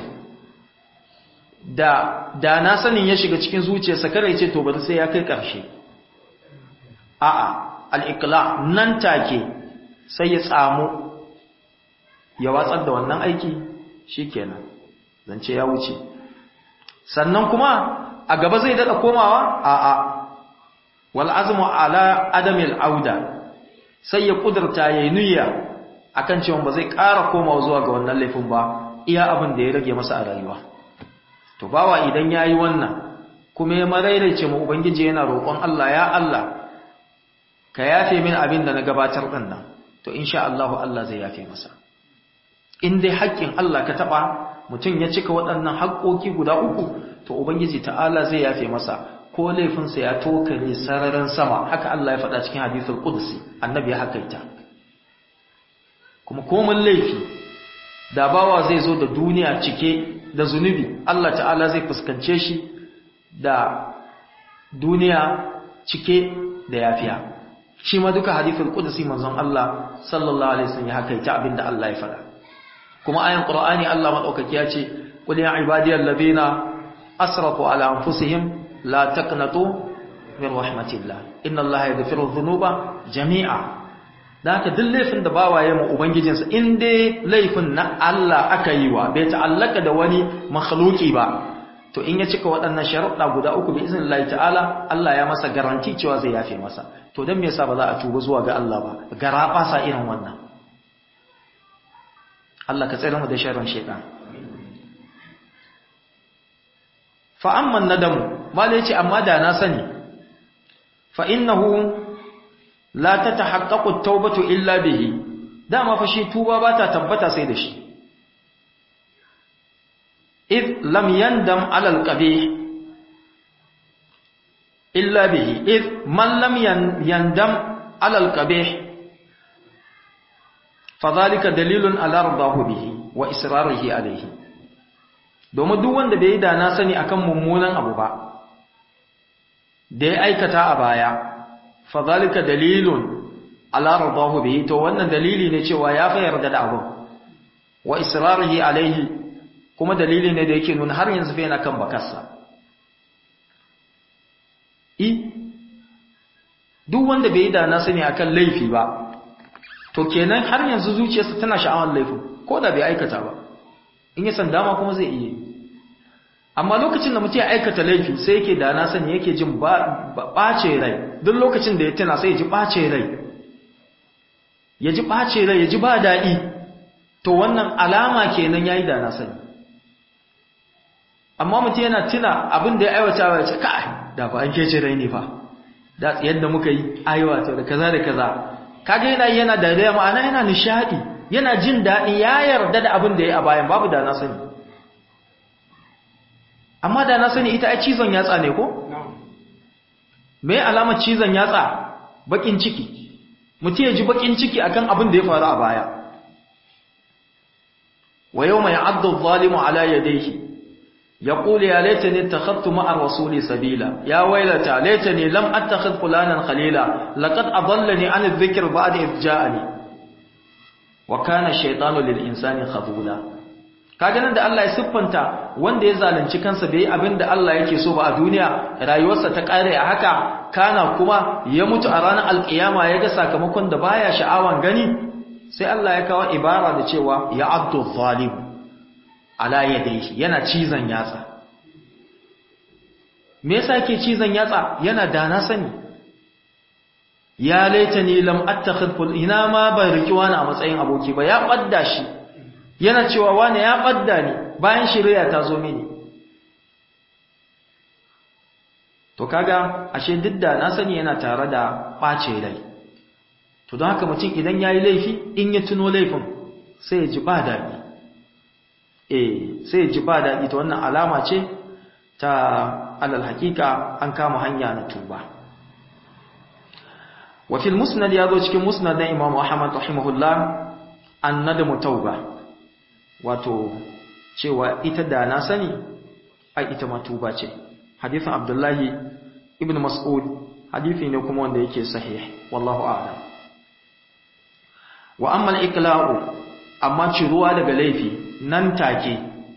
da da na sanin ya shiga cikin zuciyarsa kada ya ce to bari sai ya kai ƙarshe a'a al-iqla nan take sai ya tsamu ya watsar da wannan aiki shikenan zance ya wuce sannan kuma a gaba zai dada komawa a'a wal azmu ala adamil auda sai ya kudurta yayin niyya akan cewa ba zai ƙara komawa zuwa ga wannan laifin ba iya abin da ya rage masa a rayuwa to bawa idan yayi wannan kuma ya marairaice mu ubangiji yana roƙon Allah ya Allah ka yafe min abin da na gabatar din nan to insha Allah Allah zai yafe masa in dai haƙƙin Allah ka taba mutum ya cika waɗannan haƙƙoƙi guda uku to ubangiji ta'ala zai yafe masa ko laifinsa ya tokare sararin sama haka Allah ya faɗa cikin hadithul qudsi annabi ya hakaita kuma komai laifi da bawa zai zo da duniya cike da zunubi Allah ta'ala zai fuskance shi da duniya cike da yafiya shi ma duka hadithul qudsi manzon Allah sallallahu alaihi wasallam ya hakaita abinda Allah ya faɗa kuma ayan qur'ani Allah madaukaki ya ce qul ya ibadiyal ladina asrafu ala anfusihim la taqnatu min rahmatillah inna allaha yaghfiru dhunuba jami'a da haka duk laifin da bawaye mu ubangijinsa in dai laifin na Allah aka yi wa bai ta'allaka da wani makhluki ba to in ya cika waɗannan sharuɗa guda uku bi iznillahi ta'ala Allah ya masa garanti cewa zai yafe masa to dan me yasa ba za a tuba zuwa ga Allah ba garaba sa irin wannan Allah ka tsare mu da sharrin shaytan fa amma nadamu mala yace amma da na sani fa innahu la tatahaqqaqu at-taubatu illa bihi dama fa shi tuba ba ta tabbata sai da shi id lam yandam ala al-qabih illa bihi id man lam yandam ala al-qabih fadhalika dalilun ala radahu bihi wa israrihi alayhi domin duk wanda bai yi da na sani akan mummunan abu ba da ya aikata a baya fadhalika dalilun ala radahu bihi to wannan dalili ne cewa ya fa yarda da abu wa israrihi alaihi kuma dalili ne da yake nuna har yanzu fa yana kan bakarsa i duk wanda bai yi da na sani akan laifi ba to kenan har yanzu zuciyarsa tana sha'awar laifin ko da bai aikata ba in ya san dama kuma zai iya amma lokacin da mutum ya aikata laifi sai yake da na sani yake jin ɓace rai duk lokacin da ya tana sai ya ji ɓace rai ya ji ɓace rai ya ji ba daɗi to wannan alama kenan ya yi da na sani amma mutum yana tuna abin da ya aiwata wa ya ce kai da ba an kece rai ne fa da yadda muka yi aiwata da kaza da kaza kaga yana yana da da ma'ana yana nishadi yana jin daɗi ya yarda da abin da ya a bayan babu da na sani amma da na sani ita ai cizon yatsa ne ko me alamar cizon yatsa bakin ciki mutum ya ji bakin ciki akan abin da ya faru a baya wa yawma ya'addu adh-dhalimu ala yadayhi يقول يا ليتني اتخذت مع الرسول سبيلا يا ويلتى ليتني لم اتخذ فلانا خليلا لقد اضلني عن الذكر بعد اذ جاءني وكان الشيطان للانسان خذولا kaga nan da Allah ya siffanta wanda ya zalunci kansa bai abin da Allah yake so ba a duniya rayuwarsa ta kare a haka kana kuma ya mutu a ranar alkiyama ya ga sakamakon da baya sha'awan gani sai Allah ya kawo ibara da cewa ya abdu zalim ala yadayhi yana cizon yatsa me yasa yake cizon yatsa yana da na sani ya laitani lam attakhid ful ina ma ban riki wani a matsayin aboki ba ya badda shi yana cewa wani ya badda ni bayan shirya ta zo mini to kaga ashe duk da na sani yana tare da ɓace rai to don haka mutum idan ya yi laifi in ya tuno laifin sai ya ji ba daɗi eh sai ya ji ba daɗi ta wannan alama ce ta alal hakika an kama hanya na tuba wa fil musnad ya zo cikin musnad na imam ahmad rahimahullah an nadamu tauba wato cewa ita da na sani ai ita ma tuba ce hadisin abdullahi ibn mas'ud hadisi ne kuma wanda yake sahih wallahu a'lam wa amma al-iqla'u amma ciruwa daga laifi nan take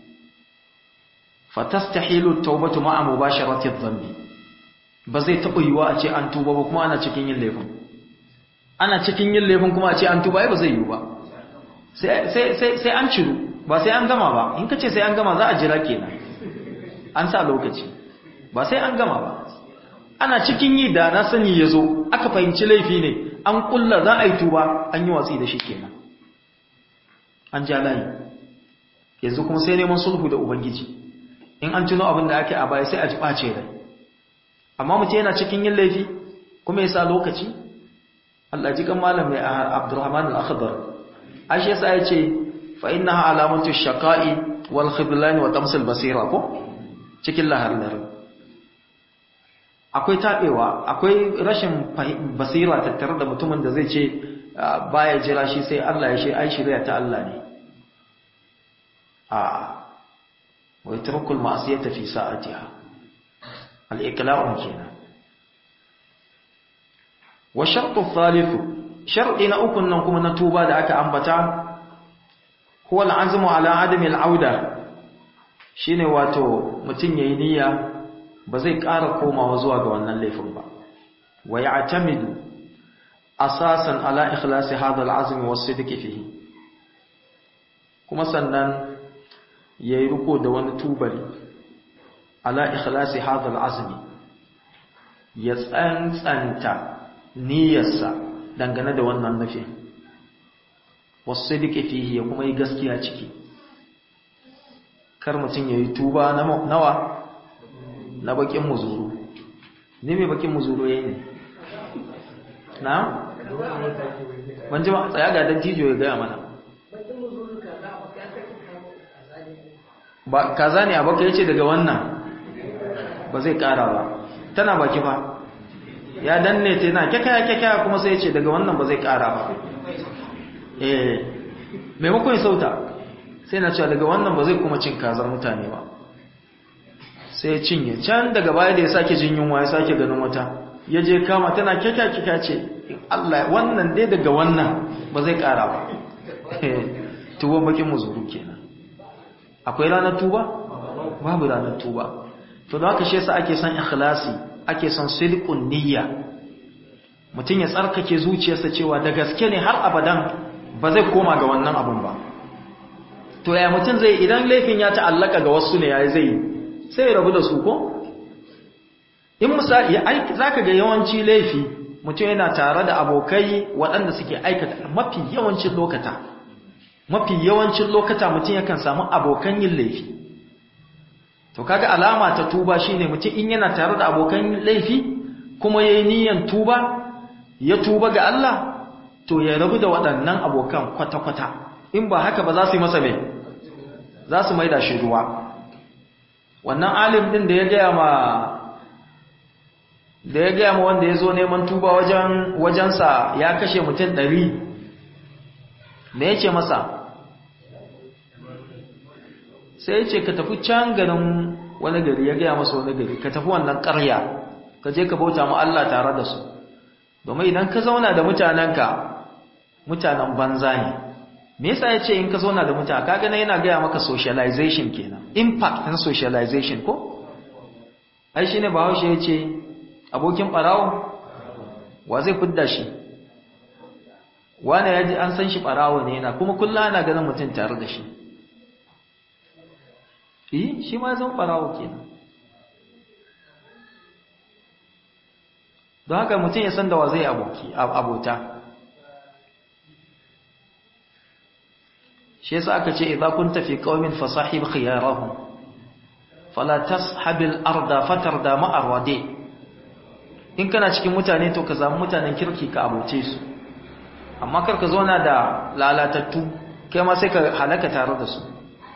fatastahilu at-taubatu ma'a mubasharati adh-dhanbi ba zai taba yiwa a ce an tuba ba kuma ana cikin yin laifin ana cikin yin laifin kuma a ce an tuba ai ba zai yiwu ba sai sai sai an ciru ba sai an gama ba in kace sai an gama za a jira kenan an sa lokaci ba sai an gama ba ana cikin yi da na sani ya zo aka fahimci laifi ne an kulla za a yi tuba an yi watsi da shi kenan an ja layi yanzu kuma sai neman sulhu da ubangiji in an tuno abin da ake a baya sai a ji ɓace rai amma mutum yana cikin yin laifi kuma ya sa lokaci Allah ji kan malam mai Abdurrahman al-Akhdar ashe yasa ya ce fa innaha alamatu shaqa'i wal khidlan wa tamsil basira ko cikin lahar akwai taɓewa akwai rashin basira tattare da mutumin da zai ce baya jira shi sai Allah ya shi ai shirya ta Allah ne a wai turkul ma'asiyata fi sa'atiha al-iqla'un kenan wa shartu thalithu shar'i na ukun nan kuma na tuba da aka ambata huwa al-azmu ala adami al-auda shine wato mutun yayi niyya ba zai ƙara komawa zuwa ga wannan laifin ba wa ya'tamidu asasan ala ikhlasi hadha al'azm wa sidq fihi kuma sannan yayi riko da wani tubali ala ikhlasi hadha al'azm ya tsantsanta niyyarsa dangane da wannan nufi wasidq fihi ya kuma yi gaskiya ciki kar mutun yayi tuba nawa na bakin muzuru ne mai bakin muzuru yayi ne na ban ji ba tsaya ga dan tijo ya gaya mana ba kaza ne abaka yace daga wannan ba zai kara ba tana baki fa ya danne ta yana kyakya kyakya kuma sai yace daga wannan ba zai kara ba eh maimakon ya sauta sai na cewa daga wannan ba zai kuma cin kazar mutane ba sai ya cinye can daga baya da ya sake jin yunwa ya sake ganin wata ya je kama tana kyakya ce Allah wannan dai daga wannan ba zai kara ba tuban bakin muzuru kenan akwai ranar tuba babu ranar tuba to da haka shi yasa ake son ikhlasi ake son sidqun niyya mutum ya tsarkake zuciyarsa cewa da gaske ne har abadan ba zai koma ga wannan abun ba to ya mutum zai idan laifin ya ta'allaka ga wasu ne yayi zai sai ya rabu da su ko in misali zaka ga yawanci laifi mutum yana tare da abokai waɗanda suke aikata mafi yawancin lokata mafi yawancin lokata mutum yakan samu abokan yin laifi to kaga alama ta tuba shine mutum in yana tare da abokan laifi kuma yayi niyyar tuba ya tuba ga Allah to ya rabu da waɗannan abokan kwata-kwata in ba haka ba za su yi masa mai za su maida shi ruwa wannan alim din da ya gaya ma da ya gaya ma wanda ya zo neman tuba wajen wajensa ya kashe mutum ɗari da ya ce masa sai ya ce ka tafi can ganin wani gari ya gaya masa wani gari ka tafi wannan ƙarya ka je ka bauta ma Allah tare da su domin idan ka zauna da mutanenka mutanen banza ne me yasa ya ce in ka zauna da mutane kaga na yana gaya maka socialization kenan impact na socialization ko ai shine bahaushe ya ce abokin ɓarawo wa zai fidda shi wane ya ji an san shi ɓarawo ne yana kuma kullum ana ganin mutum tare da shi yi shi ma zan ɓarawo kenan don haka mutum ya san da wa zai abota shi yasa aka ce idza kunta fi qaumin fasahib khiyarahum fala tashabil arda fatarda ma'ar wadi in kana cikin mutane to ka samu mutanen kirki ka abuce su amma kar ka zauna da lalatattu kai ma sai ka halaka tare da su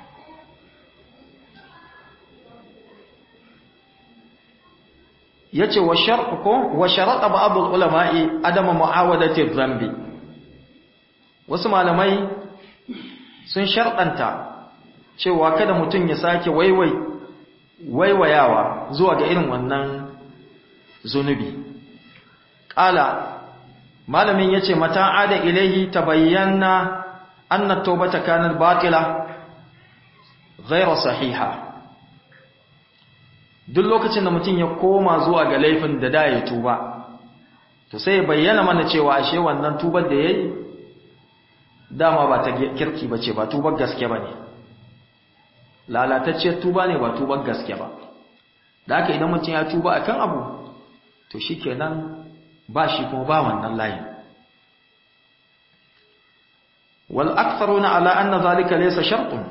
yace wa shar'u ko wa sharata ba'd ulama'i adama mu'awadati dhanbi wasu malamai sun sharɗanta cewa kada mutum ya sake waiwai waiwayawa zuwa ga irin wannan zunubi ƙala malamin ya ce mata ada ilaihi ta bayyana anna taubata kanar batila ghaira sahiha duk lokacin da mutum ya koma zuwa ga laifin da da ya tuba to sai ya bayyana mana cewa ashe wannan tubar da ya yi dama ba ta kirki ba ce ba tubar gaske ba ne lalatacciyar tuba ne ba tubar gaske ba da haka idan mutum ya tuba akan abu to shi kenan ba shi kuma ba wannan layin wal aktharuna ala anna zalika laysa shartun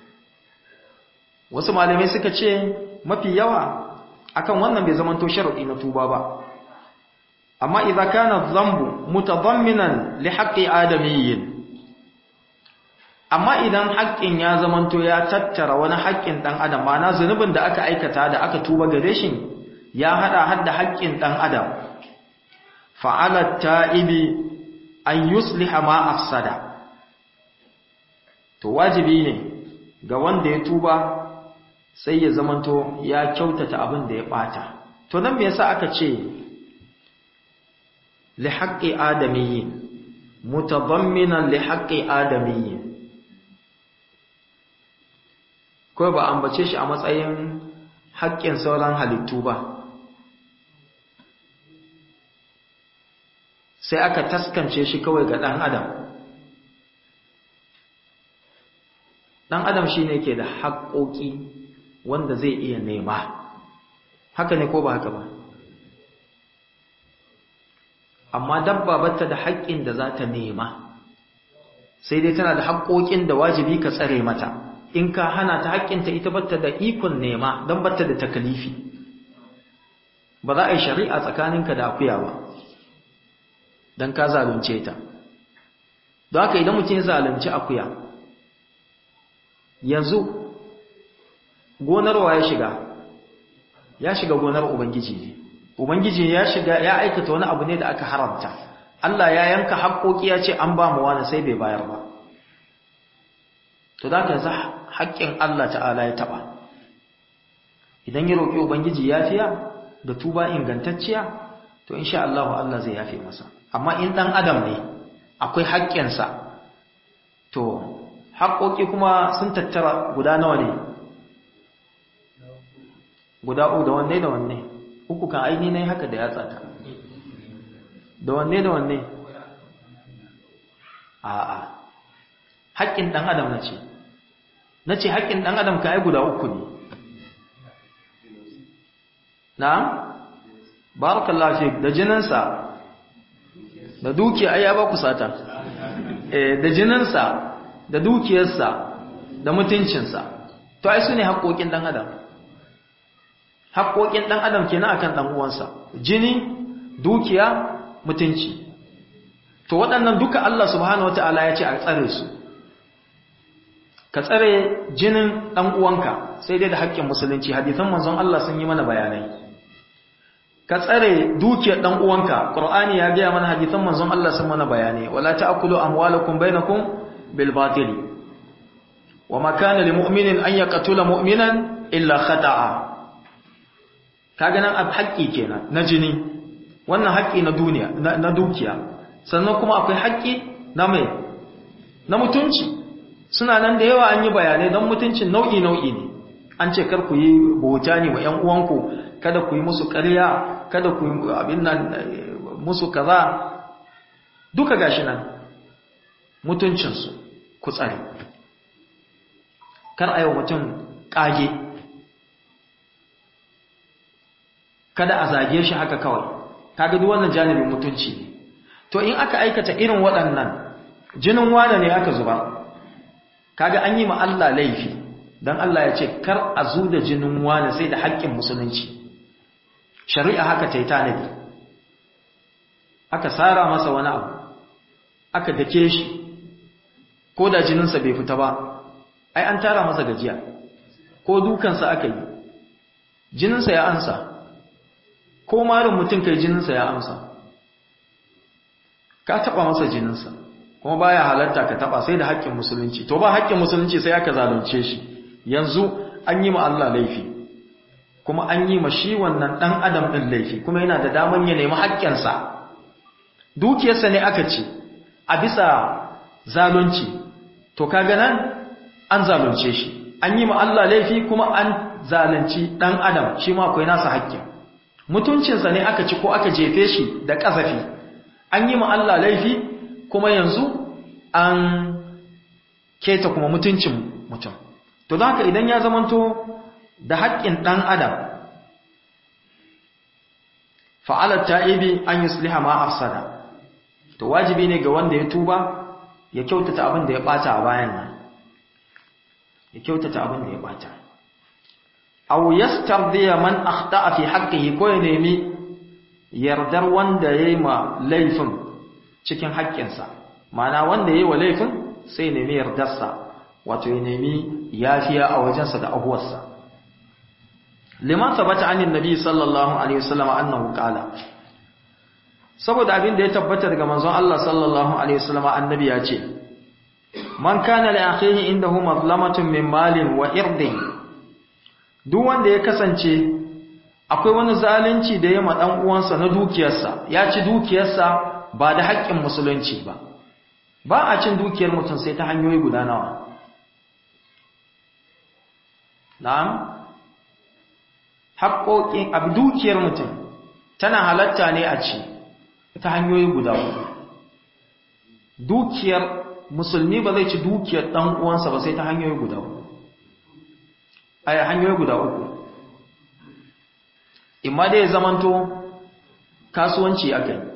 wasu malamai suka ce mafi yawa akan wannan bai zamanto sharadi na tuba ba amma idza kana dhanbu mutadamminan li haqqi adamiyyin amma idan haƙƙin ya zamanto ya tattara wani haƙƙin ɗan adam ma'ana zunubin da aka aikata da aka tuba gare shi ya haɗa hadda haƙƙin ɗan adam fa'alat ta'ibi an yusliha ma afsada to wajibi ne ga wanda ya tuba sai ya zamanto ya kyautata abin da ya ɓata to nan me yasa aka ce li haqqi adamiyyin mutadamminan li haqqi adamiyyin ko ba ambace shi a matsayin haƙƙin sauran halittu ba sai aka taskance shi kawai ga ɗan adam ɗan adam shi ne ke da haƙoƙi wanda zai iya nema haka ne ko ba haka ba amma dabba bata da haƙƙin da za ta nema sai dai tana da haƙoƙin da wajibi ka tsare mata in ka hana ta haƙƙinta ita bata da ikon nema don bata da takalifi ba za a yi shari'a tsakaninka da akuya ba don ka zalunce ta don haka idan mutum ya zalunci akuya yanzu gonar wa ya shiga ya shiga gonar ubangiji ne ubangiji ya shiga ya aikata wani abu ne da aka haramta Allah ya yanka haƙoƙi ya ce an ba mu wani sai bai bayar ba to da ka za haƙƙin Allah ta'ala ya taɓa idan ya roƙi ubangiji yafiya da tuba ingantacciya to insha Allah Allah zai yafe masa amma in ɗan adam ne akwai haƙƙinsa to haƙoƙi kuma sun tattara guda nawa ne guda uku da wanne da wanne uku kan aini na haka da yatsa ta da wanne da wanne a'a haƙƙin ɗan adam na ce na ce haƙƙin ɗan adam ka ai guda uku ne na barakallahu fi da jininsa da dukiya ai ya ba ku sata eh da jininsa da dukiyarsa da mutuncinsa to ai su ne haƙoƙin ɗan adam haƙoƙin ɗan adam kenan akan ɗan uwansa jini dukiya mutunci to waɗannan duka Allah subhanahu wataala ya ce a tsare su ka tsare jinin ɗan uwanka sai dai da haƙƙin musulunci hadisan manzon Allah sun yi mana bayanai ka tsare dukiyar ɗan uwanka qur'ani ya gaya mana hadisan manzon Allah sun mana bayanai wala ta'kulu amwalakum bainakum bil batili wama kana lil mu'minin an yaqtula mu'minan illa khata'a kaga nan ab haƙƙi kenan na jini wannan haƙƙi na duniya na dukiya sannan kuma akwai haƙƙi na mai na mutunci suna nan da yawa an yi bayanai don mutuncin nau'i nau'i ne an ce kar ku yi bauta ne wa ƴan uwanku kada ku yi musu ƙarya kada ku yi abin nan musu kaza duka gashi nan mutuncinsu ku tsare kar a yi wa mutum ƙage kada a zage shi haka kawai kaga duk wannan janibin mutunci ne to in aka aikata irin waɗannan jinin wane ne aka zuba kaga an yi ma Allah laifi dan Allah ya ce kar a zu da jinin wane sai da haƙƙin musulunci shari'a haka ta yi tanadi aka sara masa wani abu aka dake shi ko da jininsa bai fita ba ai an tara masa gajiya ko dukansa aka yi jininsa ya ansa ko marin mutum kai jininsa ya amsa ka taba masa jininsa kuma baya halarta ka taba sai da haƙƙin musulunci to ba haƙƙin musulunci sai aka zalunce shi yanzu an yi ma Allah laifi kuma an yi ma shi wannan dan adam din laifi kuma yana da daman ya nemi haƙƙinsa dukiyarsa ne aka ce a bisa zalunci to kaga nan an zalunce shi an yi ma Allah laifi kuma an zalunci dan adam shi ma akwai nasa haƙƙin mutuncinsa ne aka ci ko aka jefe shi da ƙazafi an yi ma Allah laifi kuma yanzu an keta kuma mutuncin mutum to don haka idan ya zamanto da haƙƙin ɗan adam fa'alar ta'ibi an yi sulha ma afsada to wajibi ne ga wanda ya tuba ya kyautata abin da ya ɓata a bayan nan ya kyautata abin da ya ɓata aw yastardiya man akhta'a fi haqqihi ko ya nemi yardar wanda yayi ma laifin cikin haƙƙinsa ma'ana wanda yayi wa laifin sai ya nemi yardarsa wato ya nemi yafiya a wajensa da ahuwarsa liman thabata anin nabi sallallahu alaihi wasallam annahu qala saboda abin da ya tabbata daga manzon Allah sallallahu alaihi wasallam annabi ya ce man kana li akhihi indahu mazlamatun min malin wa irdin duk wanda ya kasance akwai wani zalunci da ya ma dan uwansa na dukiyarsa ya ci dukiyarsa ba da haƙƙin musulunci ba ba a cin dukiyar mutum sai ta hanyoyi guda nawa na'am haƙoƙin abu dukiyar mutum tana halatta ne a ci ta hanyoyi guda uku dukiyar musulmi ba zai ci dukiyar ɗan uwansa ba sai ta hanyoyi guda uku a hanyoyi guda uku imma dai zamanto kasuwanci aka yi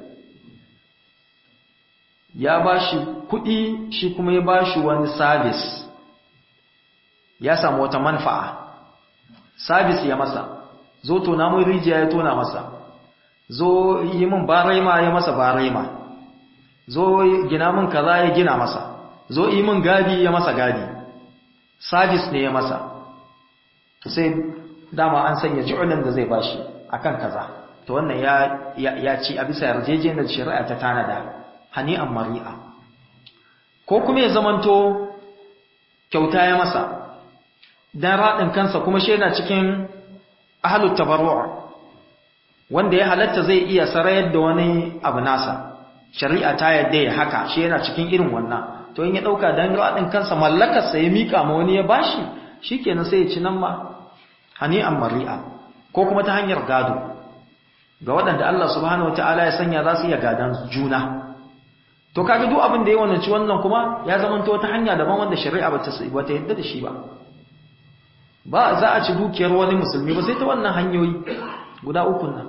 ya ba shi kuɗi shi kuma ya ba shi wani sabis ya samu wata manfa'a sabis ya masa zo tona mun rijiya ya tona masa zo yi min baraima ya masa baraima zo gina min kaza ya gina masa zo yi min gadi ya masa gadi sabis ne ya masa sai dama an sanya ju'ulin da zai bashi akan kaza to wannan ya ya ci a bisa yarjejeniyar shari'a ta tanada hani'an mari'a ko kuma ya zamanto kyauta ya masa dan radin kansa kuma shi yana cikin ahlut tabarru' wanda ya halatta zai iya sarayar da wani abu nasa shari'a ta yadda ya haka shi yana cikin irin wannan to in ya dauka dan radin kansa mallakar sa ya mika ma wani ya bashi shikenan sai ya ci nan ma hani'an mari'a ko kuma ta hanyar gado ga waɗanda Allah subhanahu wataala ya sanya za su iya gadan juna to kaga duk abin da ya wannan ci wannan kuma ya zamanto ta hanya daban wanda shari'a bata bata yadda da shi ba ba za a ci dukiyar wani musulmi ba sai ta wannan hanyoyi guda uku nan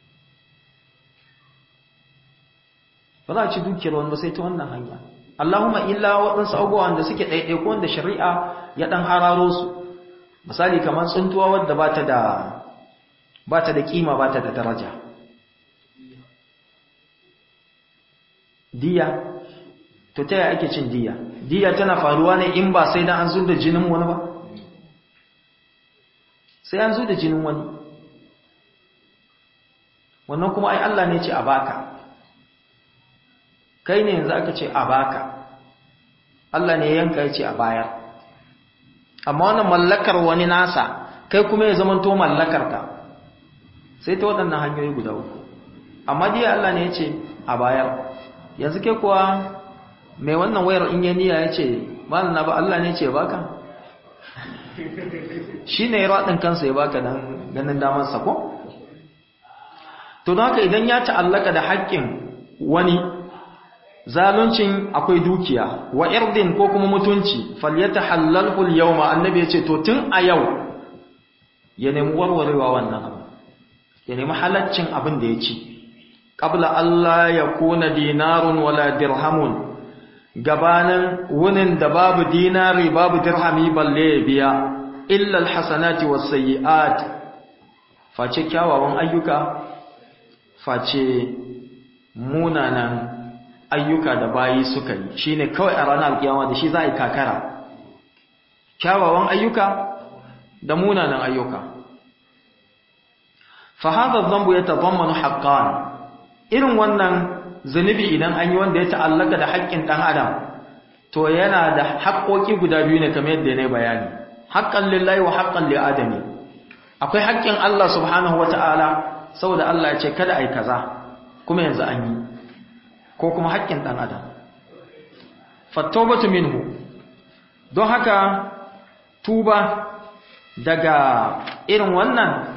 ba za a ci dukiyar wani ba sai ta wannan hanya Allahumma illa waɗansu abubuwan da suke ɗaiɗaiku wanda shari'a ya ɗan hararo su misali kamar tsuntuwa wadda ba ta da ba ta da kima ba ta da daraja diya to ta yaya ake cin diya diya tana faruwa ne in ba sai dan an zo da jinin wani ba sai an zo da jinin wani wannan kuma ai Allah ne ce a baka kai ne yanzu aka ce a baka Allah ne yanka ya ce a bayar amma wannan mallakar wani nasa kai kuma ya zama to mallakar ka sai ta waɗannan hanyoyi guda uku amma dai Allah ne ya ce a bayar yanzu kai kuwa mai wannan wayar in ya niyya ya ce malam na ba Allah ne ce baka shi ne raɗin kansa ya baka dan ganin damarsa ko to don haka idan ya ta'allaka da haƙƙin wani zaluncin akwai dukiya wa irdin ko kuma mutunci falyatahallalhu al-yawma annabi yace to tun a yau ya nemi warwarewa wannan abu ya nemi halaccin abin da ya ci qabla Allah ya kuna dinarun wala dirhamun gabanin wunin da babu dinari babu dirhami balle ya biya illa alhasanati wasayyi'at face kyawawan ayyuka face munanan ayyuka da bayi suka yi shine kawai a ranar alkiyama da shi za a yi kakara kyawawan ayyuka da munanan ayyuka fa hadha dhanbu yatadammanu haqqan irin wannan zunubi idan an yi wanda ya ta'allaka da haƙƙin ɗan adam to yana da haƙƙoƙi guda biyu ne kamar yadda ne bayani haƙƙan lillahi wa haƙƙan li adami akwai haƙƙin Allah subhanahu wata'ala saboda Allah ya ce kada ai kaza kuma yanzu an yi ko kuma haƙƙin ɗan adam fattobatu minhu don haka tuba daga irin wannan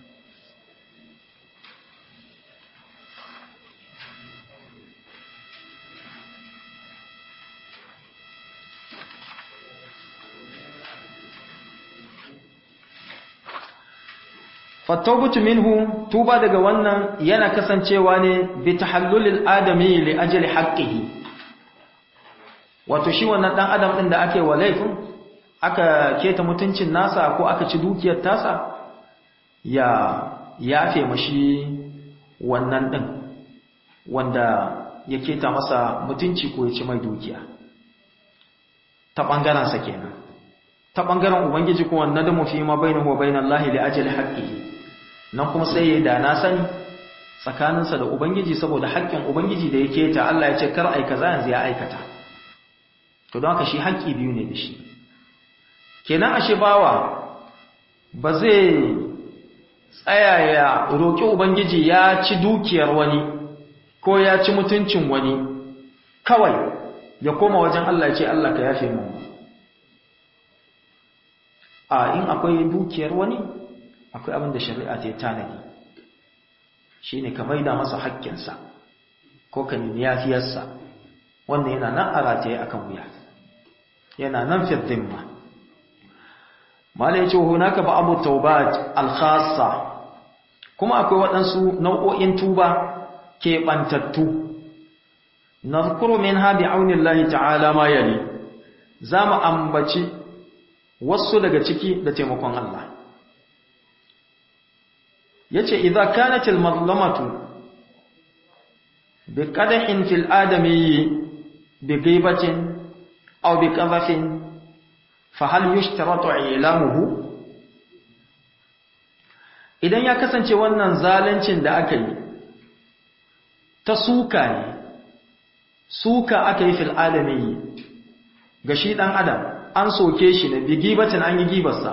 fattobatu minhu tuba daga wannan yana kasancewa ne bi tahallulil adami li ajli haqqihi wato shi wannan dan adam din da ake wa laifin aka keta mutuncin nasa ko aka ci dukiyar tasa ya yafe mashi wannan din wanda ya keta masa mutunci ko ya ci mai dukiya ta bangaren sa kenan ta bangaren ubangiji ko wannan da mu fi ma bainahu wa bainallahi li ajli haqqihi nan kuma sai ya da na sani tsakaninsa da ubangiji saboda haƙƙin ubangiji da ya keta Allah ya ce kar ai kaza yanzu ya aikata to don haka shi haƙƙi biyu ne da shi kenan ashe bawa ba zai tsaya ya roƙi ubangiji ya ci dukiyar wani ko ya ci mutuncin wani kawai ya koma wajen Allah ya ce Allah ka yafe mu a in akwai dukiyar wani akwai abin da shari'a ta yi tanadi shi ne ka maida masa haƙƙinsa ko ka nemi yafiyarsa wanda yana nan a rataye akan wuya yana nan firdin ma mala ya ce hunaka ba abu taubat alkhassa kuma akwai waɗansu nau'o'in tuba keɓantattu nazkuru min ha bi aunillahi ta'ala ma yali za mu ambaci wasu daga ciki da taimakon Allah yace idza kanat al mazlamatu bi qadahin fil adami bi ghibatin aw bi qadhafin fa hal yushtaratu ilamuhu idan ya kasance wannan zaluncin da aka yi ta suka ne suka aka yi fil adami ga shi dan adam an soke shi ne bi gibatin an yi gibarsa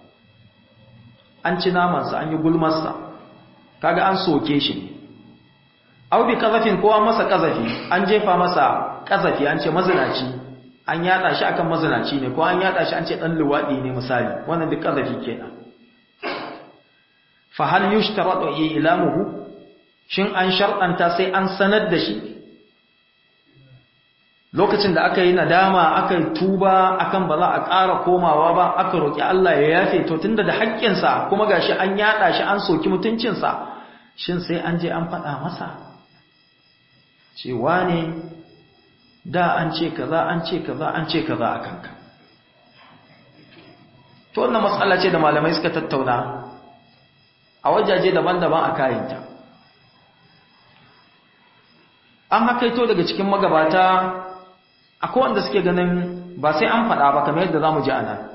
an ci namansa an yi gulmarsa kaga an soke shi ne au bi kazafin kowa masa kazafi an jefa masa kazafi an ce mazinaci an yada shi akan mazinaci ne ko an yada shi an ce dan luwadi ne misali wannan duk kazafi kenan fa hal yushtaratu ilamuhu shin an shar'anta sai an sanar da shi lokacin da aka yi nadama aka yi tuba akan ba za a ƙara komawa ba aka roƙi Allah ya yafe to tunda da haƙƙinsa kuma gashi an yaɗa shi an soki mutuncinsa shin sai an je an faɗa masa cewa ne da an ce kaza an ce kaza an ce kaza a kanka to wannan matsala ce da malamai suka tattauna a wajaje daban-daban a kayanta an hakaito daga cikin magabata akwai wanda suke ganin ba sai an faɗa ba kamar yadda za mu ji a nan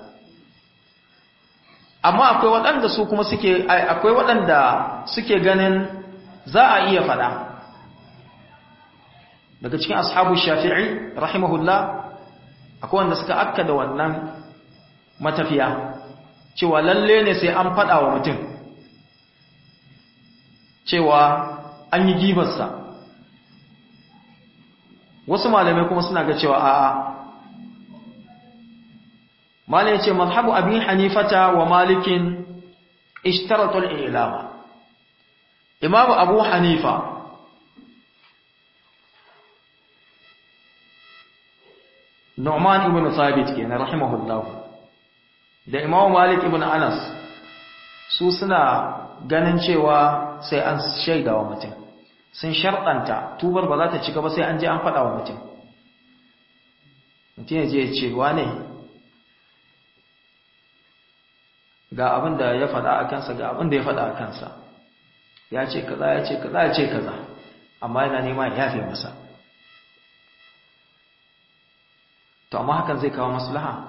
amma akwai waɗanda su kuma suke akwai waɗanda suke ganin za a iya faɗa daga cikin ashabu shafi'i rahimahullah akwai wanda suka akka da wannan matafiya cewa lalle ne sai an faɗa wa mutum cewa an yi gibarsa wasu malamai kuma suna ga cewa a'a malai ce mazhabu abin hanifata wa malikin ishtaratul ilama imamu abu hanifa Nu'man ibn Thabit kenan rahimahullah da Imam Malik ibn Anas su suna ganin cewa sai an shaidawa mutum sun sharɗanta tubar ba za ta cika ba sai an je an faɗa wa mutum mutum ya je ya ce wane ga abin da ya faɗa a kansa ga abin da ya faɗa a kansa ya ce kaza ya ce kaza ya ce kaza amma yana nema ya yafe masa to amma hakan zai kawo maslaha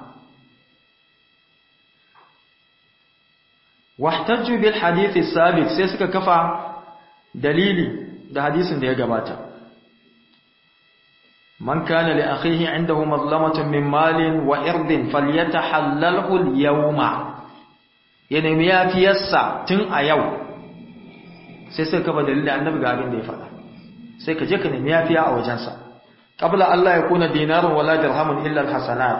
wahtajju bil hadith sabit sai suka kafa dalili da hadisin da ya gabata man kana li akhihi indahu mazlamatun min malin wa irdin falyatahallalhu al yawma ya nemi yafiyarsa tun a yau sai suka kafa dalili annabi ga abin da ya faɗa sai ka je ka nemi yafiya a wajensa qabla Allah ya kuna dinarun wala dirhamun illa alhasanat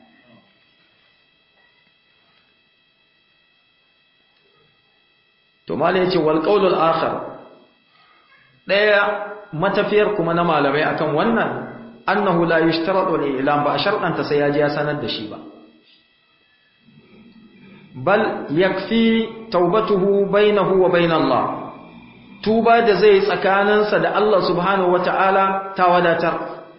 to malai yace wal qawlul akhar daya matafiyar kuma na malamai akan wannan annahu la yushtaratu al-ilam ba shartan sai yaji ya sanar da shi ba bal yakfi taubatuhu bainahu wa bain Allah tuba da zai tsakaninsa da Allah subhanahu wata'ala ta wadatar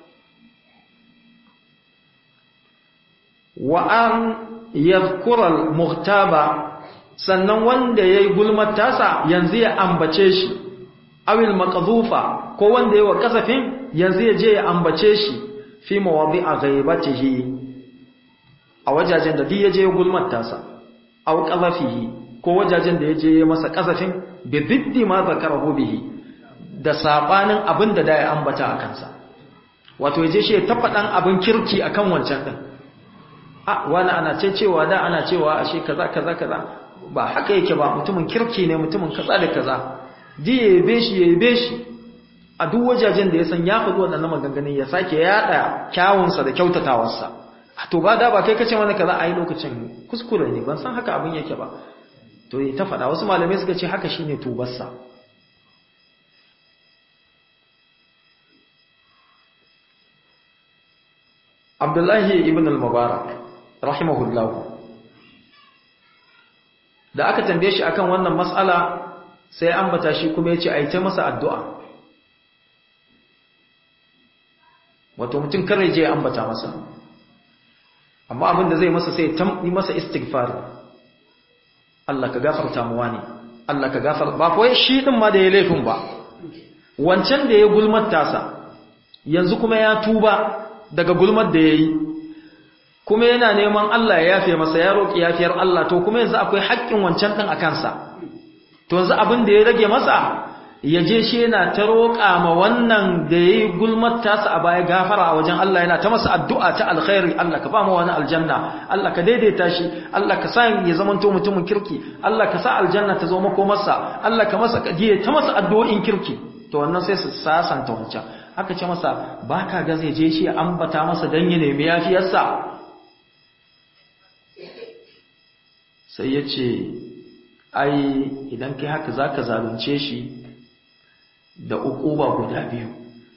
wa an yadhkura al-muhtaba sannan wanda yayi gulmar tasa yanzu ya ambace shi awil maqdhufa ko wanda yayi wa kasafin yanzu ya je ya ambace shi fi mawadi'a ghaibatihi a wajajen da duk ya je gulmar tasa aw qazafihi ko wajajen da ya je masa kasafin bi diddi ma zakarahu bihi da sabanin abin da da ya ambata a kansa wato yaje shi ya tafadan abin kirki akan wancan din a wani ana ce cewa da ana cewa ashe kaza kaza kaza ba haka yake ba mutumin kirki ne mutumin kaza da kaza ji ya yabe shi ya yabe shi a duk wajajen da ya san ya faɗi waɗannan maganganun ya sake yaɗa kyawunsa da kyautatawarsa to ba da ba kai kace mana kaza a yi lokacin kuskure ne ban san haka abin yake ba to yi ta faɗa wasu malamai suka ce haka shine tubarsa Abdullahi ibn al-Mubarak rahimahullah da aka tambaye shi akan wannan mas'ala sai ambata shi kuma yace ai ta masa addu'a wato mutum kare je ambata masa amma abin da zai masa sai ta yi masa istighfar Allah ka gafarta mu wani Allah ka gafar ba ko shi din ma da ya laifin ba wancan da ya gulmar tasa yanzu kuma ya tuba daga gulmar da yayi kuma yana neman Allah ya yafe masa ya roki yafiyar Allah to kuma yanzu akwai haƙƙin wancan din akan sa to yanzu abin da ya rage masa ya je shi yana ta roƙa ma wannan da yayi gulmar tasa a baya gafara a wajen Allah yana ta masa addu'a ta alkhairi Allah ka ba mu wani aljanna Allah ka daidaita shi Allah ka sa ya zamanto mutumin kirki Allah ka sa aljanna ta zo makomarsa Allah ka masa kadiye ta masa addu'o'in kirki to wannan sai su sasanta wancan aka ce masa baka ga zai je shi ambata masa dan ya nemi yafiyarsa sai ya ce ai idan kai haka zaka zalunce shi da ukuba guda biyu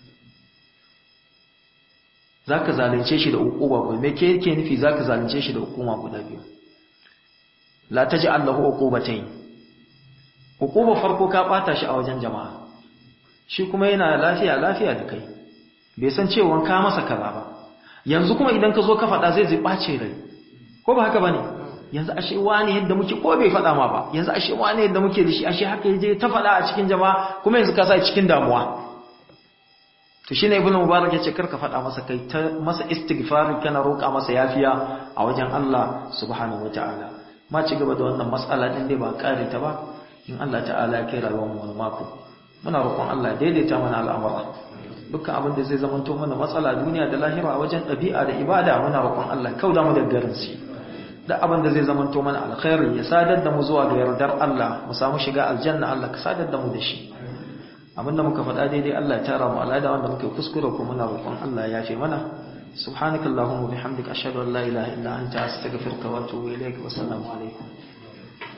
zaka zalunce shi da ukuba guda me ke yake nufi zaka zalunce shi da hukuma guda biyu la taj'al lahu uqubatayn ukuba farko ka bata shi a wajen jama'a shi kuma yana lafiya lafiya da kai bai san cewa ka masa kaza ba yanzu kuma idan ka zo ka faɗa zai zai ɓace rai ko ba haka bane yanzu ashe wani yadda muke ko bai faɗa ma ba yanzu ashe wani yadda muke da shi ashe haka yaje ta faɗa a cikin jama'a kuma yanzu ka sa cikin damuwa to shine ibnu mubarak yace karka faɗa masa kai ta masa istighfar kana roƙa masa yafiya a wajen Allah subhanahu wataala ma ci gaba da wannan mas'ala din dai ba kare ta ba in Allah ta'ala ya kai rayuwar mu wani mako muna roƙon Allah ya daidaita mana al'amura dukkan abin da zai zamanto mana matsala duniya da lahira a wajen ɗabi'a da ibada muna roƙon Allah kauda mu da garin shi da abin da zai zamanto mana alkhairi ya sadar da mu zuwa ga yardar Allah mu samu shiga aljanna Allah ka sadar da mu da shi abinda muka faɗa daidai Allah ya tara mu alada wanda muke kuskure ko muna roƙon Allah ya yafe mana subhanakallahumma bihamdika ashhadu an la ilaha illa anta astaghfiruka wa atubu ilaik wa assalamu alaikum